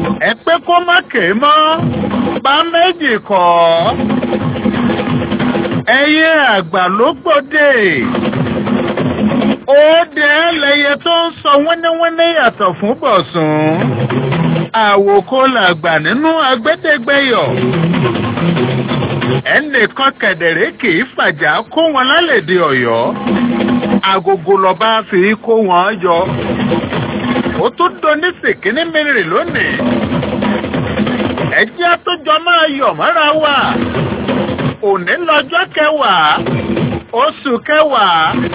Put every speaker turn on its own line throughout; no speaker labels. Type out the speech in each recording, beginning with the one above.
ẹ pé kó má ké mọ́ bá méjì kọ́ ẹyẹ àgbà ló gbòde òde ẹlẹ́yẹ tó ń sọ wíníwíní yàtọ̀ fún bọ̀sùn àwòkó làgbà nínú agbẹ́dẹ́gbẹ́yọ̀ ẹnìkan kẹ̀dẹ̀rẹ́ kì í fàjà kó wọn lálẹ́dẹ̀ ọ̀yọ́ agogo lọ́ba fi kó wọn yọ ó tún doni sèkínní mìíràn lónìí ẹjẹ́ àtúnjọ máa yọ̀ mọ́ra wa òní lọ́jọ́ kẹwàá oṣù kẹwàá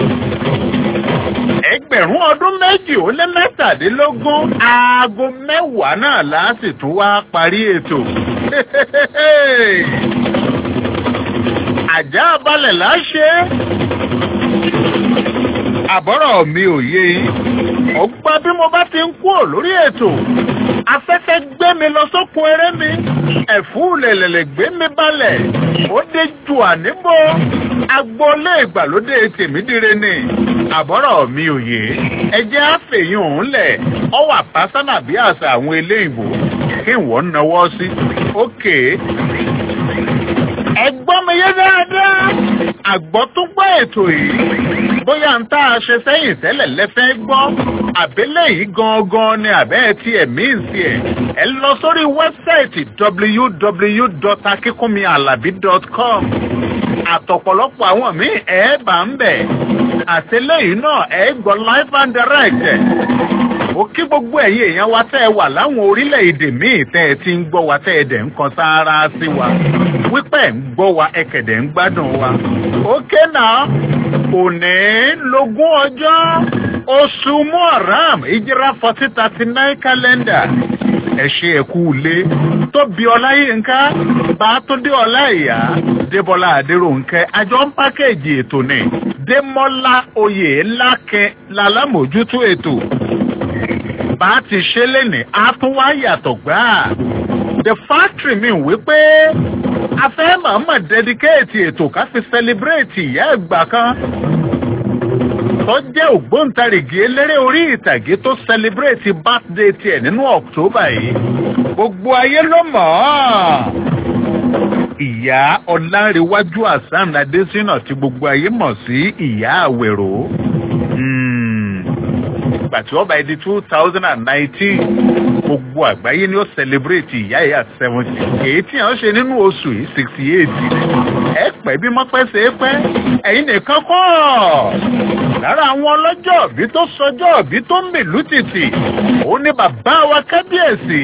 ẹgbẹ̀rún ọdún méjì ó lé mẹ́tàdínlógún aago mẹ́wàá náà láti tún wá parí ètò. àjà balẹ̀ láṣẹ. àbọ̀rọ̀ mi ò yé yín. ó gbọ́ bí mo bá ti ń kúrò lórí ètò. afẹ́fẹ́ gbé mi lọ sókun eré mi. ẹ̀fún lẹ̀lẹ̀lẹ̀ gbé mi balẹ̀. ó dé ju àníbò. agboolé ìgbàlódé tèmídìrẹ ni. àbọ̀rọ̀ mi ò yé. ẹ jẹ́ àfẹ̀yìn òun lẹ̀. ọ wà pásánà bí àṣà àwọn eléyìnbó. kí wọ́n náwó sí. ókè ẹgbọ́n mi yé dáadáa àgbọ̀ tó gbọ́ ètò yìí bóyá ń tá a ṣe sẹ́yìn tẹ́lẹ̀ lẹ́fẹ́ gbọ́ àbẹ́lẹ̀ yìí gangan ni àbẹ́ ti ẹ̀mí ìsì ẹ̀ ẹ lọ sórí wẹ́bsáìtì www.akikunmialabi.com àtọ̀pọ̀lọpọ̀ àwọn míì ẹ̀ bá ń bẹ̀ àtẹlẹ́yìn náà ẹ̀ gbọ́ live and direct ó kí gbogbo ẹ̀yin èèyàn wa tẹ́ ẹ wà láwọn orílẹ̀-èdè míì tẹ́ ẹ ti ń gbọ́ wa tẹ́ ẹ dẹ̀ ń kan sáárá sí wa wípé ń gbọ́ wa ẹ̀kẹ̀dẹ̀ ń gbádùn wa. ókè náà òní lógún ọjọ́ oṣù muharram ìjìrá forty thirty nine calendar ẹ ṣe ẹkú ilé tóbi ọláyínká bàtúndé ọláìyá débọlá adéròǹkẹ àjọ ń pákéjì ètò ní démọlá oyè ńlákẹ lálámójútó ètò bá ti ṣe léni á tún wá yàtọ̀ gbáà the factory mi wípé a fẹ́ mọ̀ọ́mọ̀ dedicate ètò ká fi celebrate ìyá ẹ̀gbà kan tó jẹ́ ògbóǹtarìgì eléré orí ìtàgé tó celebrate birthday tiẹ̀ nínú october yìí gbogbo ayé ló mọ̀ ọ́ ìyá ọlárẹ̀wájú hasan adésínà tí gbogbo ayé mọ̀ sí ìyá àwẹ̀rò gbàtí ọba ẹdi two thousand and nineteen gbogbo àgbáyé ni ó celebrate ìyá ìyá seventy èyí tí àwọn ṣe nínú oṣù yìí sixty eight ẹ pẹ́ bí mọ́pẹ́ ṣe é pẹ́ ẹ̀yin nìkan kọ́ lára àwọn ọlọ́jọ́ òbí tó sọjọ́ òbí tó ń mìlú tìtì ó ní bàbá wa kábíyèsí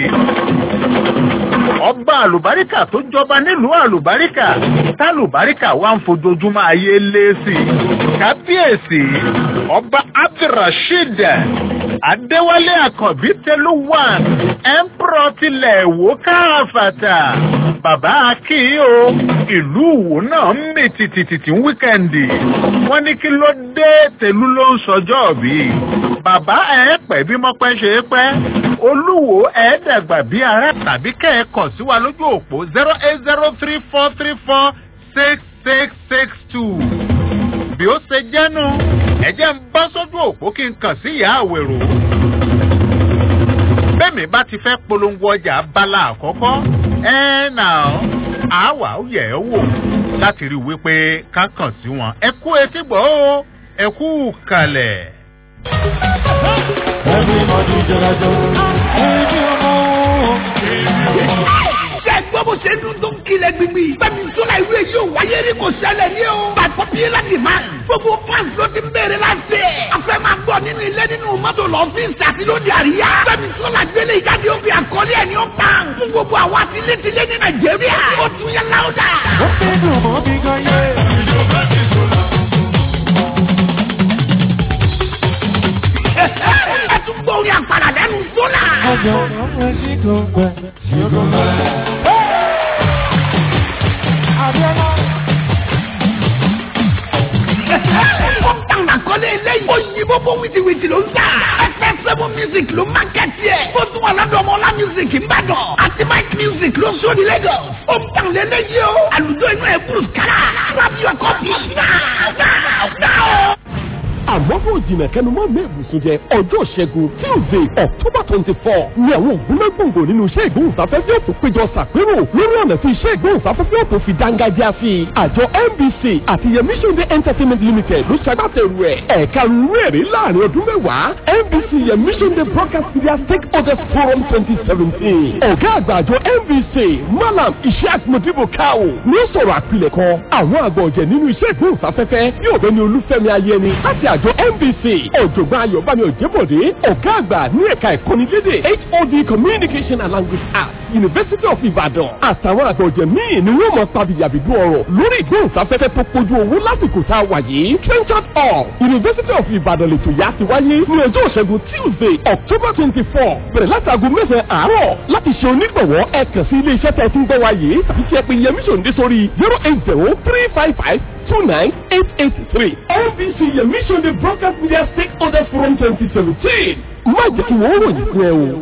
ọba àlùbáríkà tó jọba nílùú àlùbáríkà tálùbáríkà wà ń fojoojúmọ́ ayé lé sí i kábíyèsí ọba abdulrasheed adéwálé àkànbí tẹlú one emperor tilẹ̀ èwó káfàtà bàbá akínyìn o ìlú ìwò náà ń mì tìtìtìtì ń wíkẹ́ndì wọ́n ní kí ló dé tẹ̀lú ló ń sọjọ́ bí bàbá ẹ̀ pẹ́ bí mọ́pẹ́ ṣe é pẹ́ olúwo ẹ̀ dàgbà bí ara tàbí kẹ́ẹ̀kọ̀ sí wa lójú òpó zero eight zero three four three four six six six two bí ó ṣe jẹ́nu ẹ̀jẹ̀ ń bọ́ sójú òpó kí n kàn sí ìyá àwèrò bẹ́ẹ̀mi bá ti fẹ́ polongo ọjà abala àkọ́kọ́ ẹ̀ nà àwà ó yẹ̀ ẹ́ wò láti rí i wípé ká kàn sí wọn ẹ kú etí gbọ́ ó ẹ kú kalẹ̀.
Everybody jọlajọ, ẹbí ọmọ.
ṣe gbọ́ bó ṣe dún tó ń kilẹ̀ gbìgbì. Bẹ́ẹ̀ni Sọlá ìlú èyí ò wáyé rí kò ṣẹlẹ̀ ní o. By popular demand. Gbogbo fans ló ti ń béèrè láti ẹ̀. A fẹ́ máa gbọ́ nínú ilé nínú mọ́tò lọ́fíìsì àti lóde àríyá. Bẹ́ẹ̀ni Sọlá gbélé ìjáde ó fi àkọlé ẹ̀ ní ó pan. Fún gbogbo àwọn àtilétilé ní Nàìjíríà. Ó tún yẹ láwùjá.
Ó fẹ́ dùn mọ́ bí gan yé.
Ẹ tún gbọ́ orin àpàrà lẹ́nu Sọlá.
Ọjọ́ ọmọ sí gbọ̀ngbà sí gbọ̀ngbà. Abiola.
Ó ń tàn àkọlé eléyìí. Ó yí bóbó wìtìwìtì ló ń tà. Ẹgbẹ́ sẹ́mu music ló máa kẹ́tì ẹ̀. Ó tún wà lọ́dọ̀ ọmọ ọlá music Ìbàdàn. Àti Mike music ló sóni Lagos. Ó ń tàn lélẹ́yìí o. Àlùjọ inú ẹ̀ kúrò kára. Grab your copy now now now.
àmọ́ kò jìnnà kẹnu mọ́ mi ìbùsùn jẹ ọjọ́ ìṣẹ́gun tuesday october twenty four ni àwọn ògúnlẹ́gbòǹgbò nínú iṣẹ́ ìgbóhùnsáfẹ́fẹ́ òtún péjọ ṣàpérò lórí ọ̀nà tí iṣẹ́ ìgbóhùnsáfẹ́fẹ́ òtún fi dángájá sí i àjọ nbc àti yẹmí ṣòde entertainment limited ló ṣagbátẹrù ẹ̀ ẹ̀ka rúwẹ̀rí láàrin ọdún mẹ́wàá nbc yẹmí ṣòde broadcast media stakeholders forum twenty seventeen ọ̀gá àgbà àjọ nbc malam ishaq modibo kao ní ó sọ̀rọ̀ àpilẹ̀kọ àwọn àgbà ọ̀jẹ̀ nínú iṣẹ́ ìgbóhùnsáfẹ́fẹ́ yóò bẹ ní olúfẹ́mi ayẹni láti àjọ nbc ọ̀jọ̀gbọ́n ayọ̀bámi òjẹ́bọ̀dé ọ̀gá àgbà ní ẹ̀ka ìkọ́nilédè hod communication and language arts university of ibadan àtàwọn àgbà ọ̀jẹ̀ míì ni wọ́n mọ̀ pàbíyàbídú ọ̀rọ̀ lórí ìgbóhùnsáfẹ́fẹ́ tó kojú owó lásìkò tá a wà yìí trenchard hall university of ibadan lètò yá ti wáyé ní ọjọ́ ìṣẹ́gun tuesday october twenty four bẹ̀rẹ̀ láti aago mẹ́sàn-án àárọ̀ láti ṣe onígbọ̀wọ́ ẹ kàn sí ilé iṣẹ́ tẹ̀ tún gbọ́ wa yìí tàbí kí ẹ pe yẹmí sòǹdé sórí zero eight zero three five five two nine eight eight three nbc yẹmí sòǹdé broadcast media stakeholders forum twenty seventeen má jẹ́ kí wọ́n ròyìn fún ẹ o.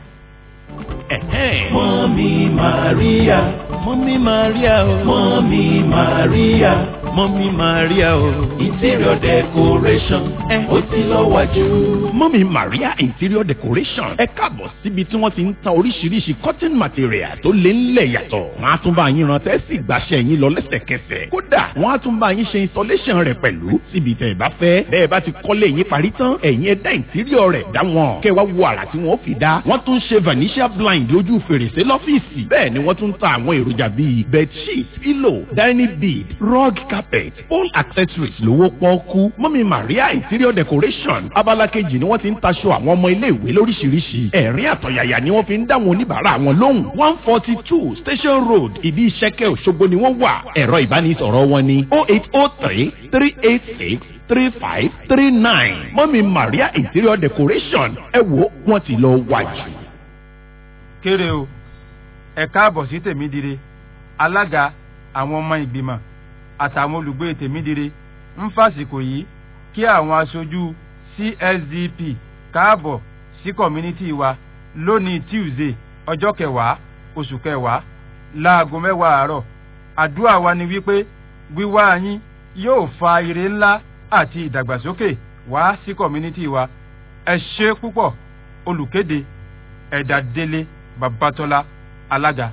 Mọ́mí Màríà. Mọ́mí Màríà o. Mọ́mí Màríà. Mọ́mí Màríà o. Interior decoration. Ó ti lọ wájú.
Mọ́mí Maria Interior Decoration ẹ káàbọ̀ síbi tí wọ́n ti ń ta oríṣiríṣi cotton material tó lé ńlẹ̀ yàtọ̀. Wọ́n á tún bá yín ran tẹ́sí ìgbàṣẹ́ yín lọ lẹ́sẹ̀kẹsẹ̀. Kódà wọ́n á tún bá yín ṣe installation rẹ̀ pẹ̀lú síbi tẹ̀ ẹ bá fẹ́. Bẹ́ẹ̀ bá ti kọ́lé yín parí tán, ẹ̀yin ẹ̀dá interior rẹ̀ dá wọn. Kẹ́ wá wo àrà tí wọ́n fi dá. Wọ́n tún ṣe vanishia blind lójú fèrèsé lọ́fíìsì. Bẹ́ẹ̀ ni wọ́n tún ta àwọn èròjà bíi bedsheet, pillow, dining bead, rug carpet, all accessories lówó pọ́ọ́kú. Mọ́mí Maria Interior Decoration abala kejì ni wọ́n ti ń taṣọ àwọn ọmọ ilé-ìwé lóríṣiríṣi. Ẹ̀rín àtọ̀yàyà ni wọ́n fi ń dá àwọn oníbàárà wọn lóhùn. one forty two Station Road ìdí ìṣẹ́kẹ́ Òṣogbo ni wọ́n wà. Ẹ̀rọ ìbánisọ̀rọ̀ wọn ni oh eight oh three three eight six three five three nine. Mọ́mí Maria Interior Decoration ẹ wo wọ́n ti lọ wájú.
kéré o ẹ káàbọ̀ sí tèmídire alága àwọn ọmọ ìgbìmọ̀ àtàwọn olùgbé tèmídire ń fàsìkò yìí kí àwọn aṣojú csdp káàbọ̀ sí kọ̀mínítì wa lónìí tuesday ọjọ́ kẹwàá oṣù kẹwàá láago mẹ́wàá àárọ̀ àdúrà wa ni wípé wíwá yín yóò fa ire ńlá àti ìdàgbàsókè wá sí kọ̀mínítì wa ẹ ṣe púpọ̀ olùkéde ẹ̀dà délé babatola alága.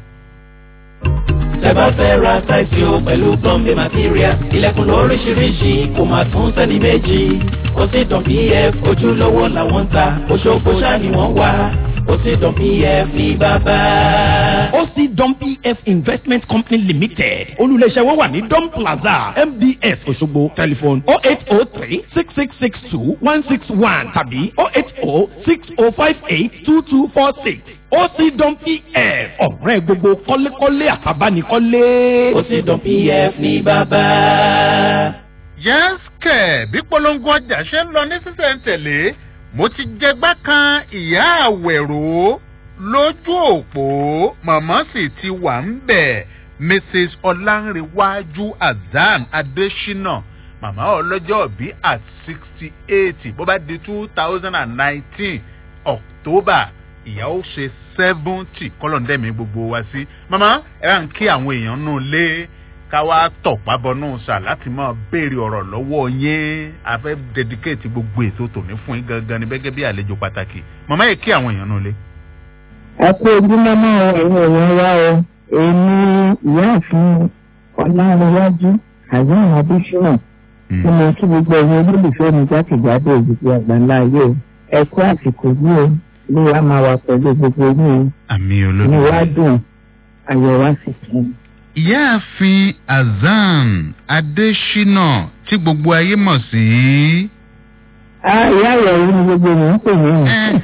Tẹ́ bá fẹ́ ra táìsì o pẹ̀lú plumbing material. Ilẹ̀kùn lóríṣiríṣi kò máa tún sẹ́ni méjì. Ó sì dàn PF ojúlówó làwọn ń ta. Òṣogbo ṣáà ni wọ́n wá. Ó sì dàn PF ní bàbá.
OC Dom PF Investment Company Limited olùléṣẹ́ wọn wà ní Dom Plaza MDS Òṣogbo telephone oh eight oh three six six six two one six one tàbí oh eight oh six oh five eight two two four six OC Dom PF ọ̀rẹ́ gbogbo kọ́lékọ́lé àtàbánikọ́lé.
Ó sì dàn PF ní bàbá.
yẹ́sìkẹ̀ bí polongo ọjà ṣe ń lọ ní sísẹ̀ntẹ̀lé mo ti jẹgbá kan ìyá àwẹ̀rò lójú òpó màmá sì ti wà ń bẹ̀ mrs ọlánrewájú azan adésínà màmá ọlọ́jọ́ bí at sixty eight bó bá di two thousand and nineteen october ìyá ó ṣe seventy kọ́lọ́ndẹ́mi gbogbo wa sí màmá ẹ bá ń kí àwọn èèyàn nù lé ká wá tọ̀pá bọnú sà láti máa béèrè ọ̀rọ̀ lọ́wọ́ yín a fẹ́ dedicate gbogbo ètò tòní fún yín gangan ní gẹ́gẹ́ bí àlejò pàtàkì màmá yìí kí àwọn èèyàn nù lé.
ẹ kú ojúmọ́ náà ẹ̀yin èèyàn wá o èmi ìyáàfin ọ̀làǹrẹ̀wájú àyàn adésínà tí mo kí gbogbo ẹ̀yin olólùfẹ́ mi jákèjádò ìdìbò àgbàlá ayé o ẹ kú àsìkò yìí o ní wàá máa wà pẹ̀lú gbogbo yín
àmì
o ní wàá dùn ayọ̀ wá sí kí n.
ìyáàfin azan adésínà tí gbogbo ayé mọ̀ sí.
a ìyá ìyàwó ni gbogbo mi ń pè mí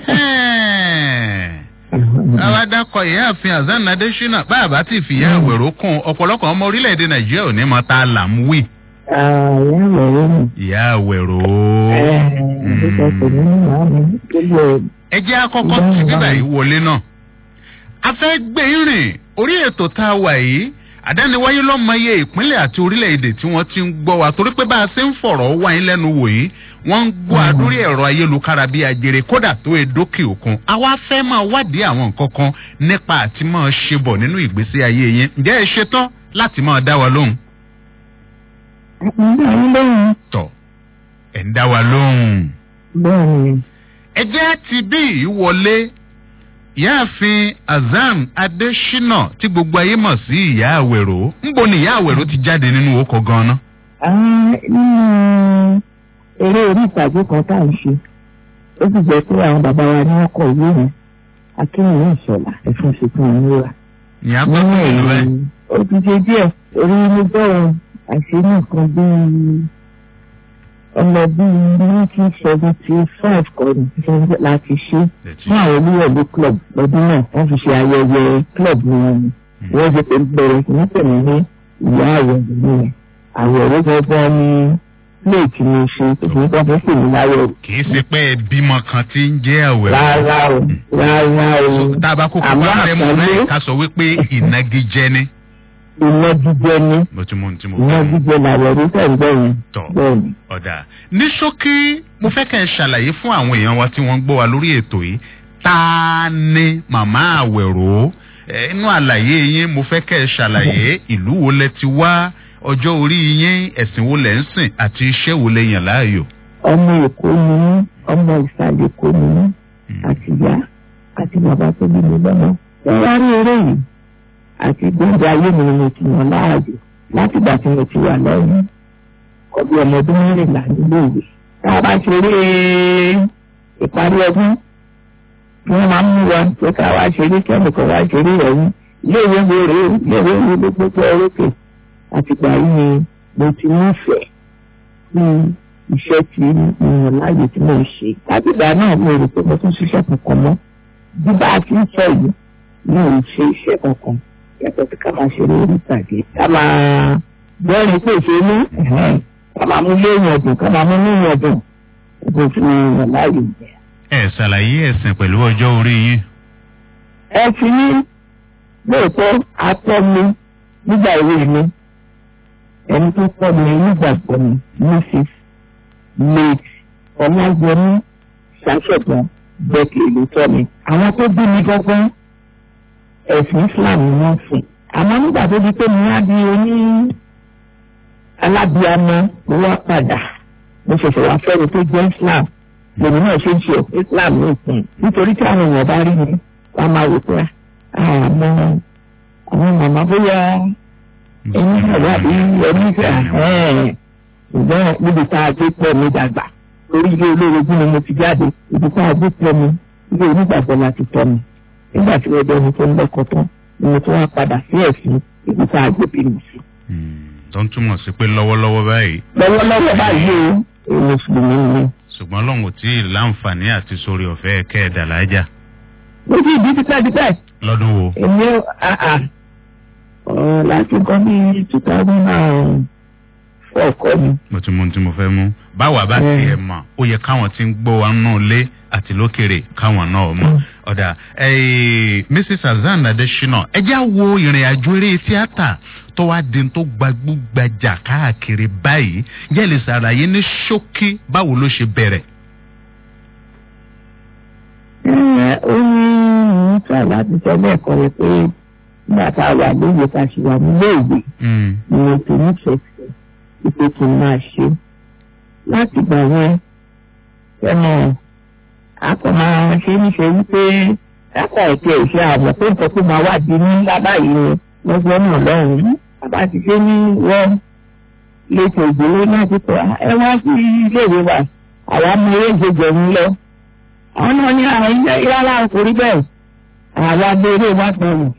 àwa dákọ̀ ìyáàfin azan adésínà bá a bá ti fìyà àwẹ̀rọ kún ọ̀pọ̀lọpọ̀ ọmọ orílẹ̀-èdè nàìjíríà ò ní mọ tá a là ń wí.
ìyá ìyàwó ni.
ìyá àwẹ̀rọ.
ẹ̀ẹ́dẹ́gbẹ̀ẹ́ kò ní màá mi gbogbo
ẹ jẹ́ àkọ́kọ́ tí bíbá yìí wọlé náà. a fẹ́ gbé rìn orí ètò tá a wà yìí àdániwáyé lọ́mọye ìpínlẹ̀ àti orílẹ̀-èdè tí wọ́n ti ń gbọ́ wa torí pé bá a ṣe ń fọ̀rọ̀ wá yín lẹ́nu wò yìí wọ́n ń gbọ́ adórí ẹ̀rọ ayélujára bíi ajere kódà tó e dókè òkun àwa fẹ́ máa wádìí àwọn nǹkan kan nípa àti máa ṣe bọ̀ nínú ìgbésí ayé yín ǹjẹ́ ẹ ṣetán láti máa dá wa lóhùn.
ìgbà yín lóhùn.
tọ̀ ẹ̀ ń dá wa lóhùn.
bẹ́ẹ̀ ni
ẹ jẹ́ ti bí yìí wọlé ìyáàfin azan adesina tí gbogbo ayé mọ̀ sí ìyá àwẹ̀rò ńbo ni ìyá àwẹ̀rò ti jáde nínú oko gan-an.
Ah, nínú eré orí ìtàgé kan tá à ń ṣe ó sì jẹ́ pé àwọn bàbá wa ní wọ́n kọ ìwé yẹn akínwó ìṣọ̀lá ẹ̀fọn ṣètò ìnira.
ìyá tó tó ìlú ẹ.
ó ti ṣe díẹ̀ orí mo bẹ̀rẹ̀ àṣẹ nìkan bíi ọmọ bíi nineteen seventy five kan ní láti ṣe fún àwọn olúwẹ̀lú club lọ́dún náà wọ́n fi ṣe ayẹyẹ club wọn ni wọ́n ṣe pé bẹ̀rẹ̀ sí ní tẹ̀lé ní ìyá àwẹ̀rẹ̀ nìyẹn àwẹ̀rẹ̀ gbọ́gbọ́n ní plate ni ṣe tó fi ń kọ́ fún pèmí láyọ̀
kì í ṣe pé ẹ bímọ kan tí ń jẹ́ àwẹ̀rò.
rárá o rárá o
tá a bá kókó
àmọ́
wá rẹ̀ mọ́
àpọ́nlé
náà ká sọ wípé ìnagijẹ ni.
iná jíjẹ ní
mo ti mú tí mo
iná
fẹ́.
jíjẹ làwẹ̀ rí tẹ̀gbẹ́ yẹn
Tọ́.
bẹ́ẹ̀ ni.
ọ̀dà ní ṣókí mo fẹ́ kẹ́ ẹ ṣàlàyé fún àwọn èèyàn wa tí wọ́n ń gbọ́ wa lórí ètò yìí ta ni màmá àwẹ̀rò ẹ, inú àlàyé yín mo fẹ́ kẹ́ ẹ ṣàlàyé ìlú wo lẹ ti wá ọjọ́ orí yín ẹ̀sìn wo lẹ ń sìn àti iṣẹ́ wo lẹ yàn láàyò.
ọmọ èkó ni mí ọmọ ìsàlẹ̀ èkó ni mí àti ìyá àti bàbá tó bí mi lọ́mọ. ẹ wá rí eré yìí àti gbọ́dọ̀ ayé mi ni mo ti yàn láàyò láti ìgbà tí mo ti wà lọ́yìn ọbí ọmọ ọdún mẹ́rìnlá nílé ìwé. tá a bá ṣeré ìparí ọdún wọ́n máa ń mú wa pé ká wá ṣeré kẹ́mìkan wá ṣeré ẹ̀yìn iléèwé wo rèé o iléèwé wo ló gbogbo ọ̀rọ̀kè àtìgbà yìí ni mo ti nífẹ̀ẹ́ sí iṣẹ́ tí mo yàn láàyè tí mo ń ṣe. látìgbà náà mo rò pé mo tún ṣiṣẹ́ kankan mọ́ bí bá a ti ń sọ yìí mi ò ṣe iṣẹ́ kankan yàtọ̀ sí ká máa ṣeré orí ìtàgé ká máa gbọ́rin pé ṣe ní ká máa mú léèyàn dùn ká máa mú léèyàn dùn mo fi yàn láàyè yẹn.
ẹ ṣàlàyé ẹ̀sìn pẹ̀lú ọjọ́ orí yín.
ẹ fi ní lóòótọ́ atọ́ mi nígbà ìwé mi ẹni tó kọ́ mi nígbàgbọ́ mi mrs late ọlájẹmí ṣàṣẹ̀gbọ́n bẹ́ẹ̀kì ìlú tọ́ mi. àwọn tó bí mi gángan ẹ̀sìn islam ni wọ́n sìn. àmọ́ nígbà tó di pé mo wá di oní alábíàmọ́ mo wá padà mo ṣẹ̀ṣẹ̀ wá fẹ́ni tó jẹ́ islam lèmi náà ṣe ń ṣe islam ní ìsìn nítorí tí àwọn èèyàn bá rí mi wọ́n máa wò pé àmọ́ àwọn màmá bóyá ẹni àgbà bí ẹni fẹ́ ṣùgbọ́n níbi tá a gbé pọ̀ mi dàgbà lórí ilé olórogún ni mo ti jáde ibi tá a gbé pọ̀ mi ilé onígbàgbọ́ la ti tọ́ mi nígbà tí wọ́n dẹni tó ń lọ́kọ̀ tán ni mo tún wá padà sí ẹ̀sìn ibi tá a gbé bí mi sí.
tó ń túmọ̀ sí pé lọ́wọ́lọ́wọ́ báyìí
lọ́wọ́lọ́wọ́ báyìí o èmi mùsùlùmí ni.
ṣùgbọ́n lọ́hùn tí ì láǹfààní àti sórí ọ̀fẹ́ kẹ́ ẹ̀ dàlájà
mo ti ìdí tipẹ́tipẹ́
lọ́dún wo.
èmi ò àà ọ̀ láti kọ́ bí two thousand and four kọ́ mi.
mo ti mú ohun tí mo fẹ́ mú. báwa bá
Mm.
tiẹ̀ mọ̀ ó yẹ káwọn tí ń gbọ́ wa nù lé àti lókèrè káwọn náà mọ̀.
Mm.
ọ̀dà eh, mrs azan adesina ẹ já wo ìrìn àjò eré tíátà tó wá di tó gbagbúgbajà káàkiri báyìí jẹ́ lè ṣàlàyé ní ṣókí báwo ló ṣe bẹ̀rẹ̀.
Ẹ, ó ní níta láti sọ bẹ́ẹ̀ kọ́ rẹ pé nígbà tá a wà lóye tá a ṣe wà nílé ìwé
Mm.
ni mo ti nífẹ̀ẹ́ sí wípé kí n máa ṣe. Láti gbà yẹn ẹnu akọ máa ṣe níṣẹ́ wípé kápá ẹ̀kẹ́ ìṣe àmọ̀ pé nǹkan tó máa wà di ní ńlá báyìí ni lọ́gbọ́n náà lọ́hùn-ún. Bàbá ti ṣe ní wọ́n létò ìgbélé náà ti pẹ́ ẹ wá sí iléèwé wa àwa mú eré ìjẹjẹ ń lọ àwọn náà ní àwọn ilé ìrọ̀lá kò rí bẹ́ẹ̀ àwọn abẹ́rẹ́ wá gbọ́n jù.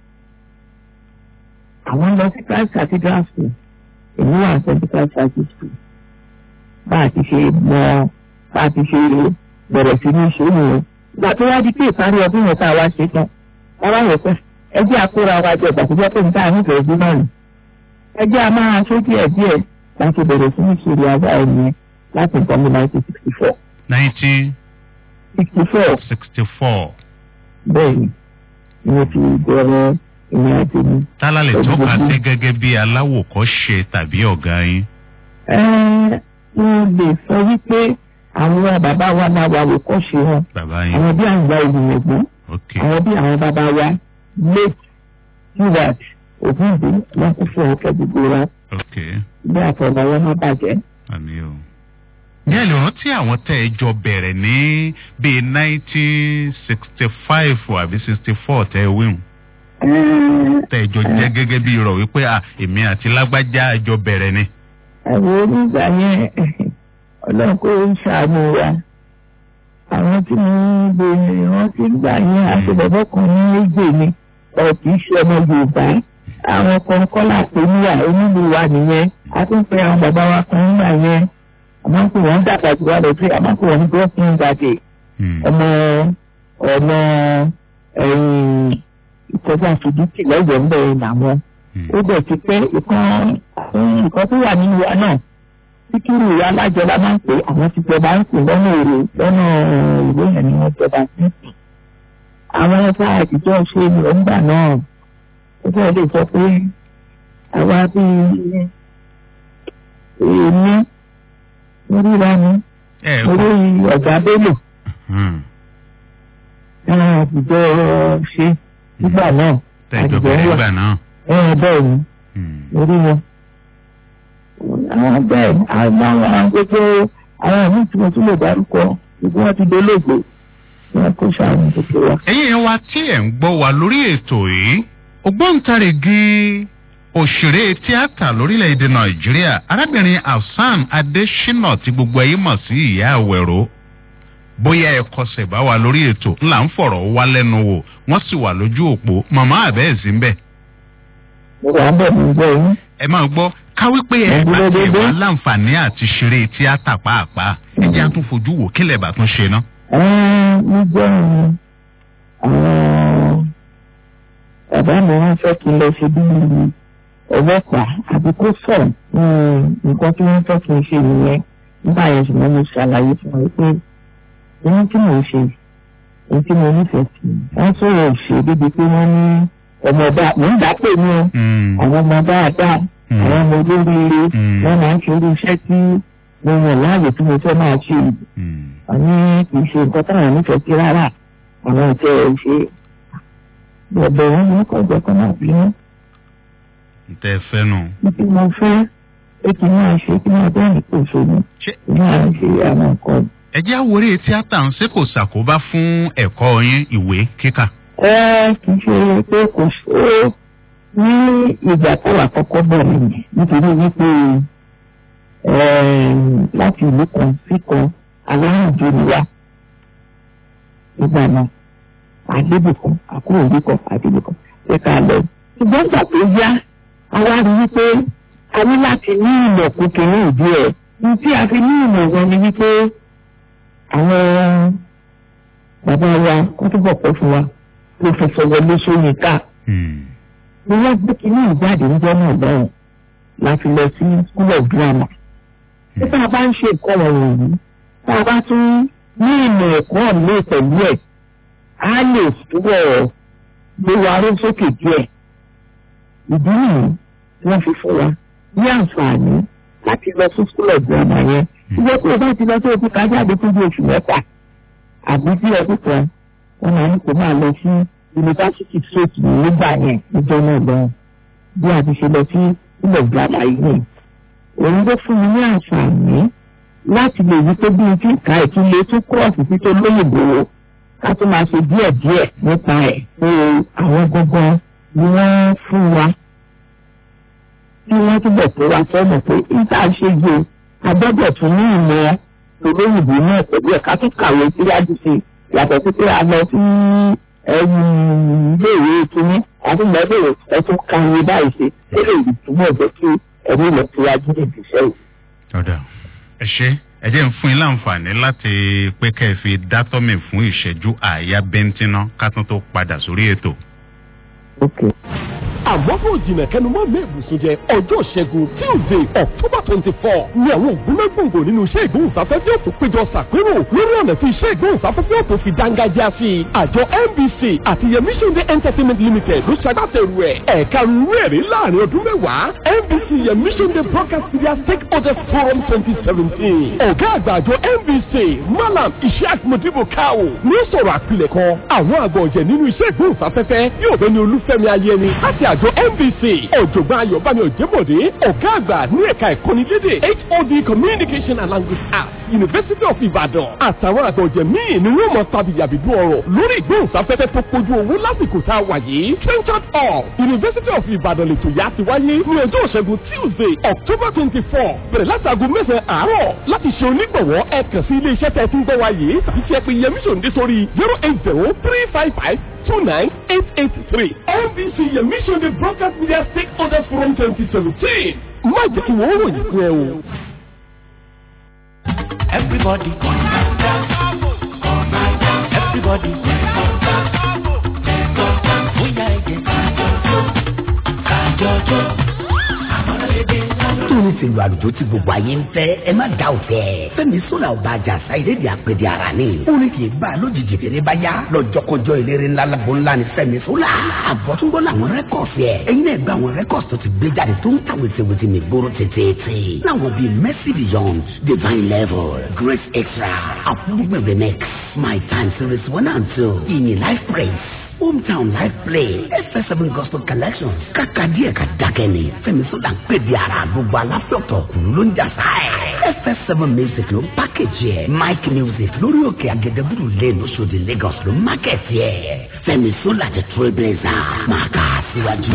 àwọn lọ sí christ cathedral school èmi wà ní st christ cathedral school bá a ti ṣe mọ bá a ti ṣe bẹ̀rẹ̀ sí ní ṣe nìyẹn. ìgbà tó wá di pé ìparí ọdún yẹn tá a wá ṣe tán wọ́n wá yẹ pé ẹjẹ́ àkóra wa jẹ ìgbà tó jẹ́ pé níta nífẹ̀ẹ́ sí náà nì. ẹjẹ́ a máa ṣe díẹ̀ díẹ̀ láti bẹ̀rẹ̀ sí ní ṣe ìrìn àgbà ẹ̀yìn láti nǹkan ní nineteen sixty four
nineteen
sixty four
sixty four
bẹ́ẹ̀ni ni mo ti bẹ̀rẹ̀ ìrìn àjò mi.
tálá lè tọ́ka sí gẹ́gẹ́ bí aláwòkọ́ṣe tàbí ọ̀gá yín.
Ẹ́, mo lè sọ wípé àwọn bàbá wa máa wà wò kọ́ṣe wọn
bàbá yín.
àwọn bí àwọn ìgbà ìgbìmọ̀
ok
àwọn bí àwọn bàbá wa late stewart ògúndé wọn kún fún ọkẹ gbogbo wa
ok
bí àtọ̀nà wọn má bàjẹ́.
àmì o. ní ẹ lè rántí àwọn tẹ́ ẹ jọ bẹ̀rẹ̀ ní bíi nineteen sixty five àbí sixty four tẹ́ ẹ wíwùn tẹ́ ẹ jọ jẹ́ gẹ́gẹ́ bí irọ́ wípé à èmi àti lágbájá ẹ jọ bẹ̀rẹ̀ ni.
àwọn onígbà yẹn ọlọ́run kò ń ṣàánú wa àwọn tí mo ń bèrè rántí gbà yẹn àti bàbá kan ní méjì ni ọ̀kì í ṣe ọmọ yorùbá àwọn kan kọ́là pé níyà onílù wa nìyẹn a tún pe àwọn bàbá wa kan nígbà yẹn àmọ́ pé wọ́n dàgbà jù wá lọ sí àmọ́ pé wọ́n ní gọ́ọ̀fin gbàdé ọmọ ọmọ ẹ̀yìn ìkọjá fìdítì lọ́yọ̀ọ́ ń bẹ̀rẹ̀ làwọn ó bẹ̀ ti pẹ́ ìkan nǹkan tó wà nínú wa náà síkírù alájọba máa ń pè àwọn ti jọba ń pè lọ́nà èrè lọ́nà ìwé yẹn ni wọ́n jọba sí. àwọn ẹ̀ka àtijọ́ ṣe ìrọ̀ǹgbà náà ó fẹ́ lè sọ pé àwa bíi èmi oríra mi orí ọ̀gá bélò àwọn àtijọ́ ṣe nígbà náà
àtijọ́ wà
ẹ̀ bẹ́ẹ̀ ni orí wọn àwọn bẹ́ẹ̀ àwọn gbogbo àwọn àmì tí mo tún lè dárúkọ gbogbo wọn ti dolóògbé wọn kó sàánú gbogbo wa.
ẹ̀yin yẹn wa tí ẹ̀ ń gbọ́ wa lórí ètò yìí ògbóǹtarìgì òṣèré tíátà lórílẹ̀‐èdè nàìjíríà arábìnrin hasan adésínà tí gbogbo ẹ̀yin mọ̀ sí ìyá àwẹ̀rọ bóyá ẹ kọsẹ̀ bá wa lórí ètò ńlá ń fọ̀rọ̀ wá lẹ́nu wò wọ́n sì wà lójú òpó màmá àbẹ́ẹ̀sì ń bẹ̀.
mo wà ń bẹ̀ mí gbọ́ yín.
ẹ máa gbọ́ káwí pé ẹ bá tiẹ̀ wá láǹfààní àti ṣeré tíátà pàápàá ẹ jẹ́ àtún fojú wò kí lẹ̀ bá tún ṣe ná.
ní jẹ́ àwọn bàbá mi wọ́n fẹ́ kí n lọ ṣe bí ọlọ́pàá àbí kó sọ̀ nǹkan tí wọ́n fẹ́ kí n ṣe nìyẹn nígbà yẹn ṣùgbọ́n mo ṣàlàyé fún wọn pé ohun tí mò ń ṣe ohun tí mo nífẹ̀ẹ́ sí wọ́n sọ̀rọ̀ ṣe débi pé wọ́n ní ọmọ ọba mò ń dá pè mí o àwọn ọmọ dáadáa àwọn ọmọ olóríire wọn máa ń ṣe irú iṣẹ́ tí mo yàn láàyè tí mo fẹ́ máa ṣe àní kì í ṣe nǹkan táwọn nífẹ̀ẹ́ sí rárá àwọn ìtẹ́ ẹ̀ ṣe bẹ̀bẹ̀ wọn ní kọjọ kan náà bínú.
ntẹ fẹ́ nù.
títí mo fẹ́ pé kí n máa ṣe kí n máa bẹ́ẹ̀ ní kò ṣe ní kí n máa ṣe àwọn nǹkan.
ẹ jẹ́ àwòrán tíátà ń ṣe kò ṣàkóbá fún ẹ̀kọ́ yín ìwé kíkà.
ẹ kì í ṣe pé kò ṣe é ní ìgbà táwa kọ́kọ́ bẹ̀rẹ̀ yẹn nítorí wípé láti ìlú kan sí kan aláàjò ni wá nígbà náà àdébùkọ àkúrò ìlú kan àdébùkọ ṣé ká lọ. ṣùgbọ́n ìgbà tó yá a wá rí wípé a ní láti ní ìmọ̀ kúkẹ́ ní ìdí ẹ̀ ní tí a fi ní ìmọ̀ wọn ni wípé àwọn bàbá wa kó túbọ̀ pẹ́ fún wa pòfẹsọ wọlé sóyínká ni wọ́n gbé kínní ìjáde níjọ́ náà lọ́wọ́ láti lọ sí school of drama. tí tá a bá ń ṣe nǹkan wọ̀nyí tá a bá tún ní ìmọ̀ ẹ̀kọ́ mi pẹ̀lú ẹ̀ á lè túbọ̀ gbé wa ró sókè díẹ̀. ìdí nìyí tí wọ́n fi fún wa ní àǹfààní láti lọ sí school of drama yẹn. ìwé tí o bá ti lọ sí òkú kájáde fún bí oṣù mẹ́fà àbí bí ọdún kan wọ́n máa ní kó máa lọ sí yunifásitì state nígbà yẹn níjọ́ náà lọ́wọ́ bí a ti ṣe lọ sí ilẹ̀ ìgbàlá yìí òun ló fún mi ní àǹfààní láti lè wí pé bí n ti ka ìtúlẹ̀ tó kọ́ọ̀sì tí tó lóyìnbó ká tó máa ṣe díẹ̀ díẹ̀ nípa ẹ̀ pé àwọn gangan ni wọ́n fún wa tí wọ́n túbọ̀ tó wa sọ́nà pé níta ṣe yé agbọ́dọ̀ tún ní ìmọ̀ olóyìnbó náà pẹ̀lú ẹ̀ ká tún kàwé síwájú sí i yàtọ̀ sí pé a lọ sí iléèwé kínní àdúgbò ẹtún kàwé báyìí ṣe ó lè túbọ̀ jẹ́ kí ẹ̀rí lọ síwájú níbi iṣẹ́ yìí.
ọ̀dà ẹ ṣe ẹ jẹ́ ń fún yín láǹfààní láti pé kẹ́ ẹ fi dátọ́mì fún ìṣẹ́jú àáyá bẹ́ńtínà ká tún tó padà sórí ètò.
àmọ́ kò jìnnà kẹnu mọ́ mi ìbùsùn jẹ ọjọ́ ìṣẹ́gun tuesday october twenty four ni àwọn ògúnmẹ́gbòǹgbò nínú iṣẹ́ ìgbóhùnsáfẹ́fẹ́ òtún péjọ ṣàpérò lórí ọ̀nà tí iṣẹ́ ìgbóhùnsáfẹ́fẹ́ òtún fi dángájá sí i àjọ nbc àti yẹmí ṣẹ́ndé entertainment limited ló ṣagbátẹrù ẹ̀ ẹ̀ka rúwẹ̀rí láàrin ọdún mẹ́wàá nbc yẹmí ṣẹ́ndé broadcast media stakeholders forum twenty seventeen ọ̀gá àgbà àjọ nbc malam ishaq modibo kao ní sọ̀rọ̀ àpilẹ̀kọ àwọn àgbọ̀ ọ̀jẹ̀ nínú iṣẹ́ ìgbóhùnsáfẹ́fẹ́ yóò bẹ́ni olúfẹ́mi ayẹni láti àjọ àjọ NBC ọ̀jọ̀gbọ́n ayọ̀bámi òjẹ́bọ̀dé ọ̀gá àgbà ní ẹ̀ka ìkọ́ni lédè HOD communication and language arts University of Ibadan àtàwọn àgbọ̀jẹ̀ míì ni wọ́n mọ̀ tàbíyàbídú ọ̀rọ̀ lórí ìgbóhùnsáfẹ́fẹ́ tó kojú owó lásìkò tá a wà yìí Trenchard Hall University of Ibadan lètò yá ti wáyé ní ọjọ́ ìṣẹ́gun Tuesday October twenty four bẹ̀rẹ̀ láti aago mẹ́sàn-án àárọ̀ láti ṣe onígbọ̀wọ́ ẹ kàn sí ilé iṣẹ́ tẹ̀ tí ń gbọ́ wa yìí tàbí kí ẹ pe Yẹmí Sòndé sórí zero eight zero three five five two nine eight eight three NBC Yẹmí Sòndé broadcast media stakeholders forum twenty seventeen má jẹ́ kí wọ́n ròyìn fún ẹ o.
Everybody come down, down. Everybody come down, down. Bóyá ẹ̀jẹ̀ kájọjọ́, kájọjọ́. Àmọ́lẹ́dẹ́ kájọjọ́.
tóun ti lu àlùjọ tí gbogbo ayé ń fẹ́ ẹ má dá òfẹ́. fẹ́mi sọ́la ọba àjàsá ìrédìí àpèdè ara ni. orin kì í bá a lójijì fèrè bá yá. lọ́jọ́kọjọ́ eléré ńlá lágbo ńlá ni fẹ́mi sọ́la. àbọ̀túnbọ̀ làwọn rẹ́kọ̀sì ẹ̀. ẹ̀yin náà gba àwọn rẹ́kọ̀sì tó ti gbé jáde tó ń ta wètèwètè mi gbóró tètè. láwọn bíi mercy beyond divine level grace extra àfúrúgbìn remix my time series one and two ìyìn life praise hometown live play fs7 gospel collection kàkà díẹ̀ ka dákẹ́ ni fẹ́mi sọ́dà ń pè di ara gbogbo aláfẹ́ọ̀tọ̀ kùlú ló ń jàsá ẹ̀ fs7 music ló ń pákéjì ẹ̀ mike music lórí òkè agẹdẹbùrù lane oṣòdì lagos ló ń mákẹ́tì ẹ̀ fẹ́mi sọ́dà the trailblazer máa kà á síwájú.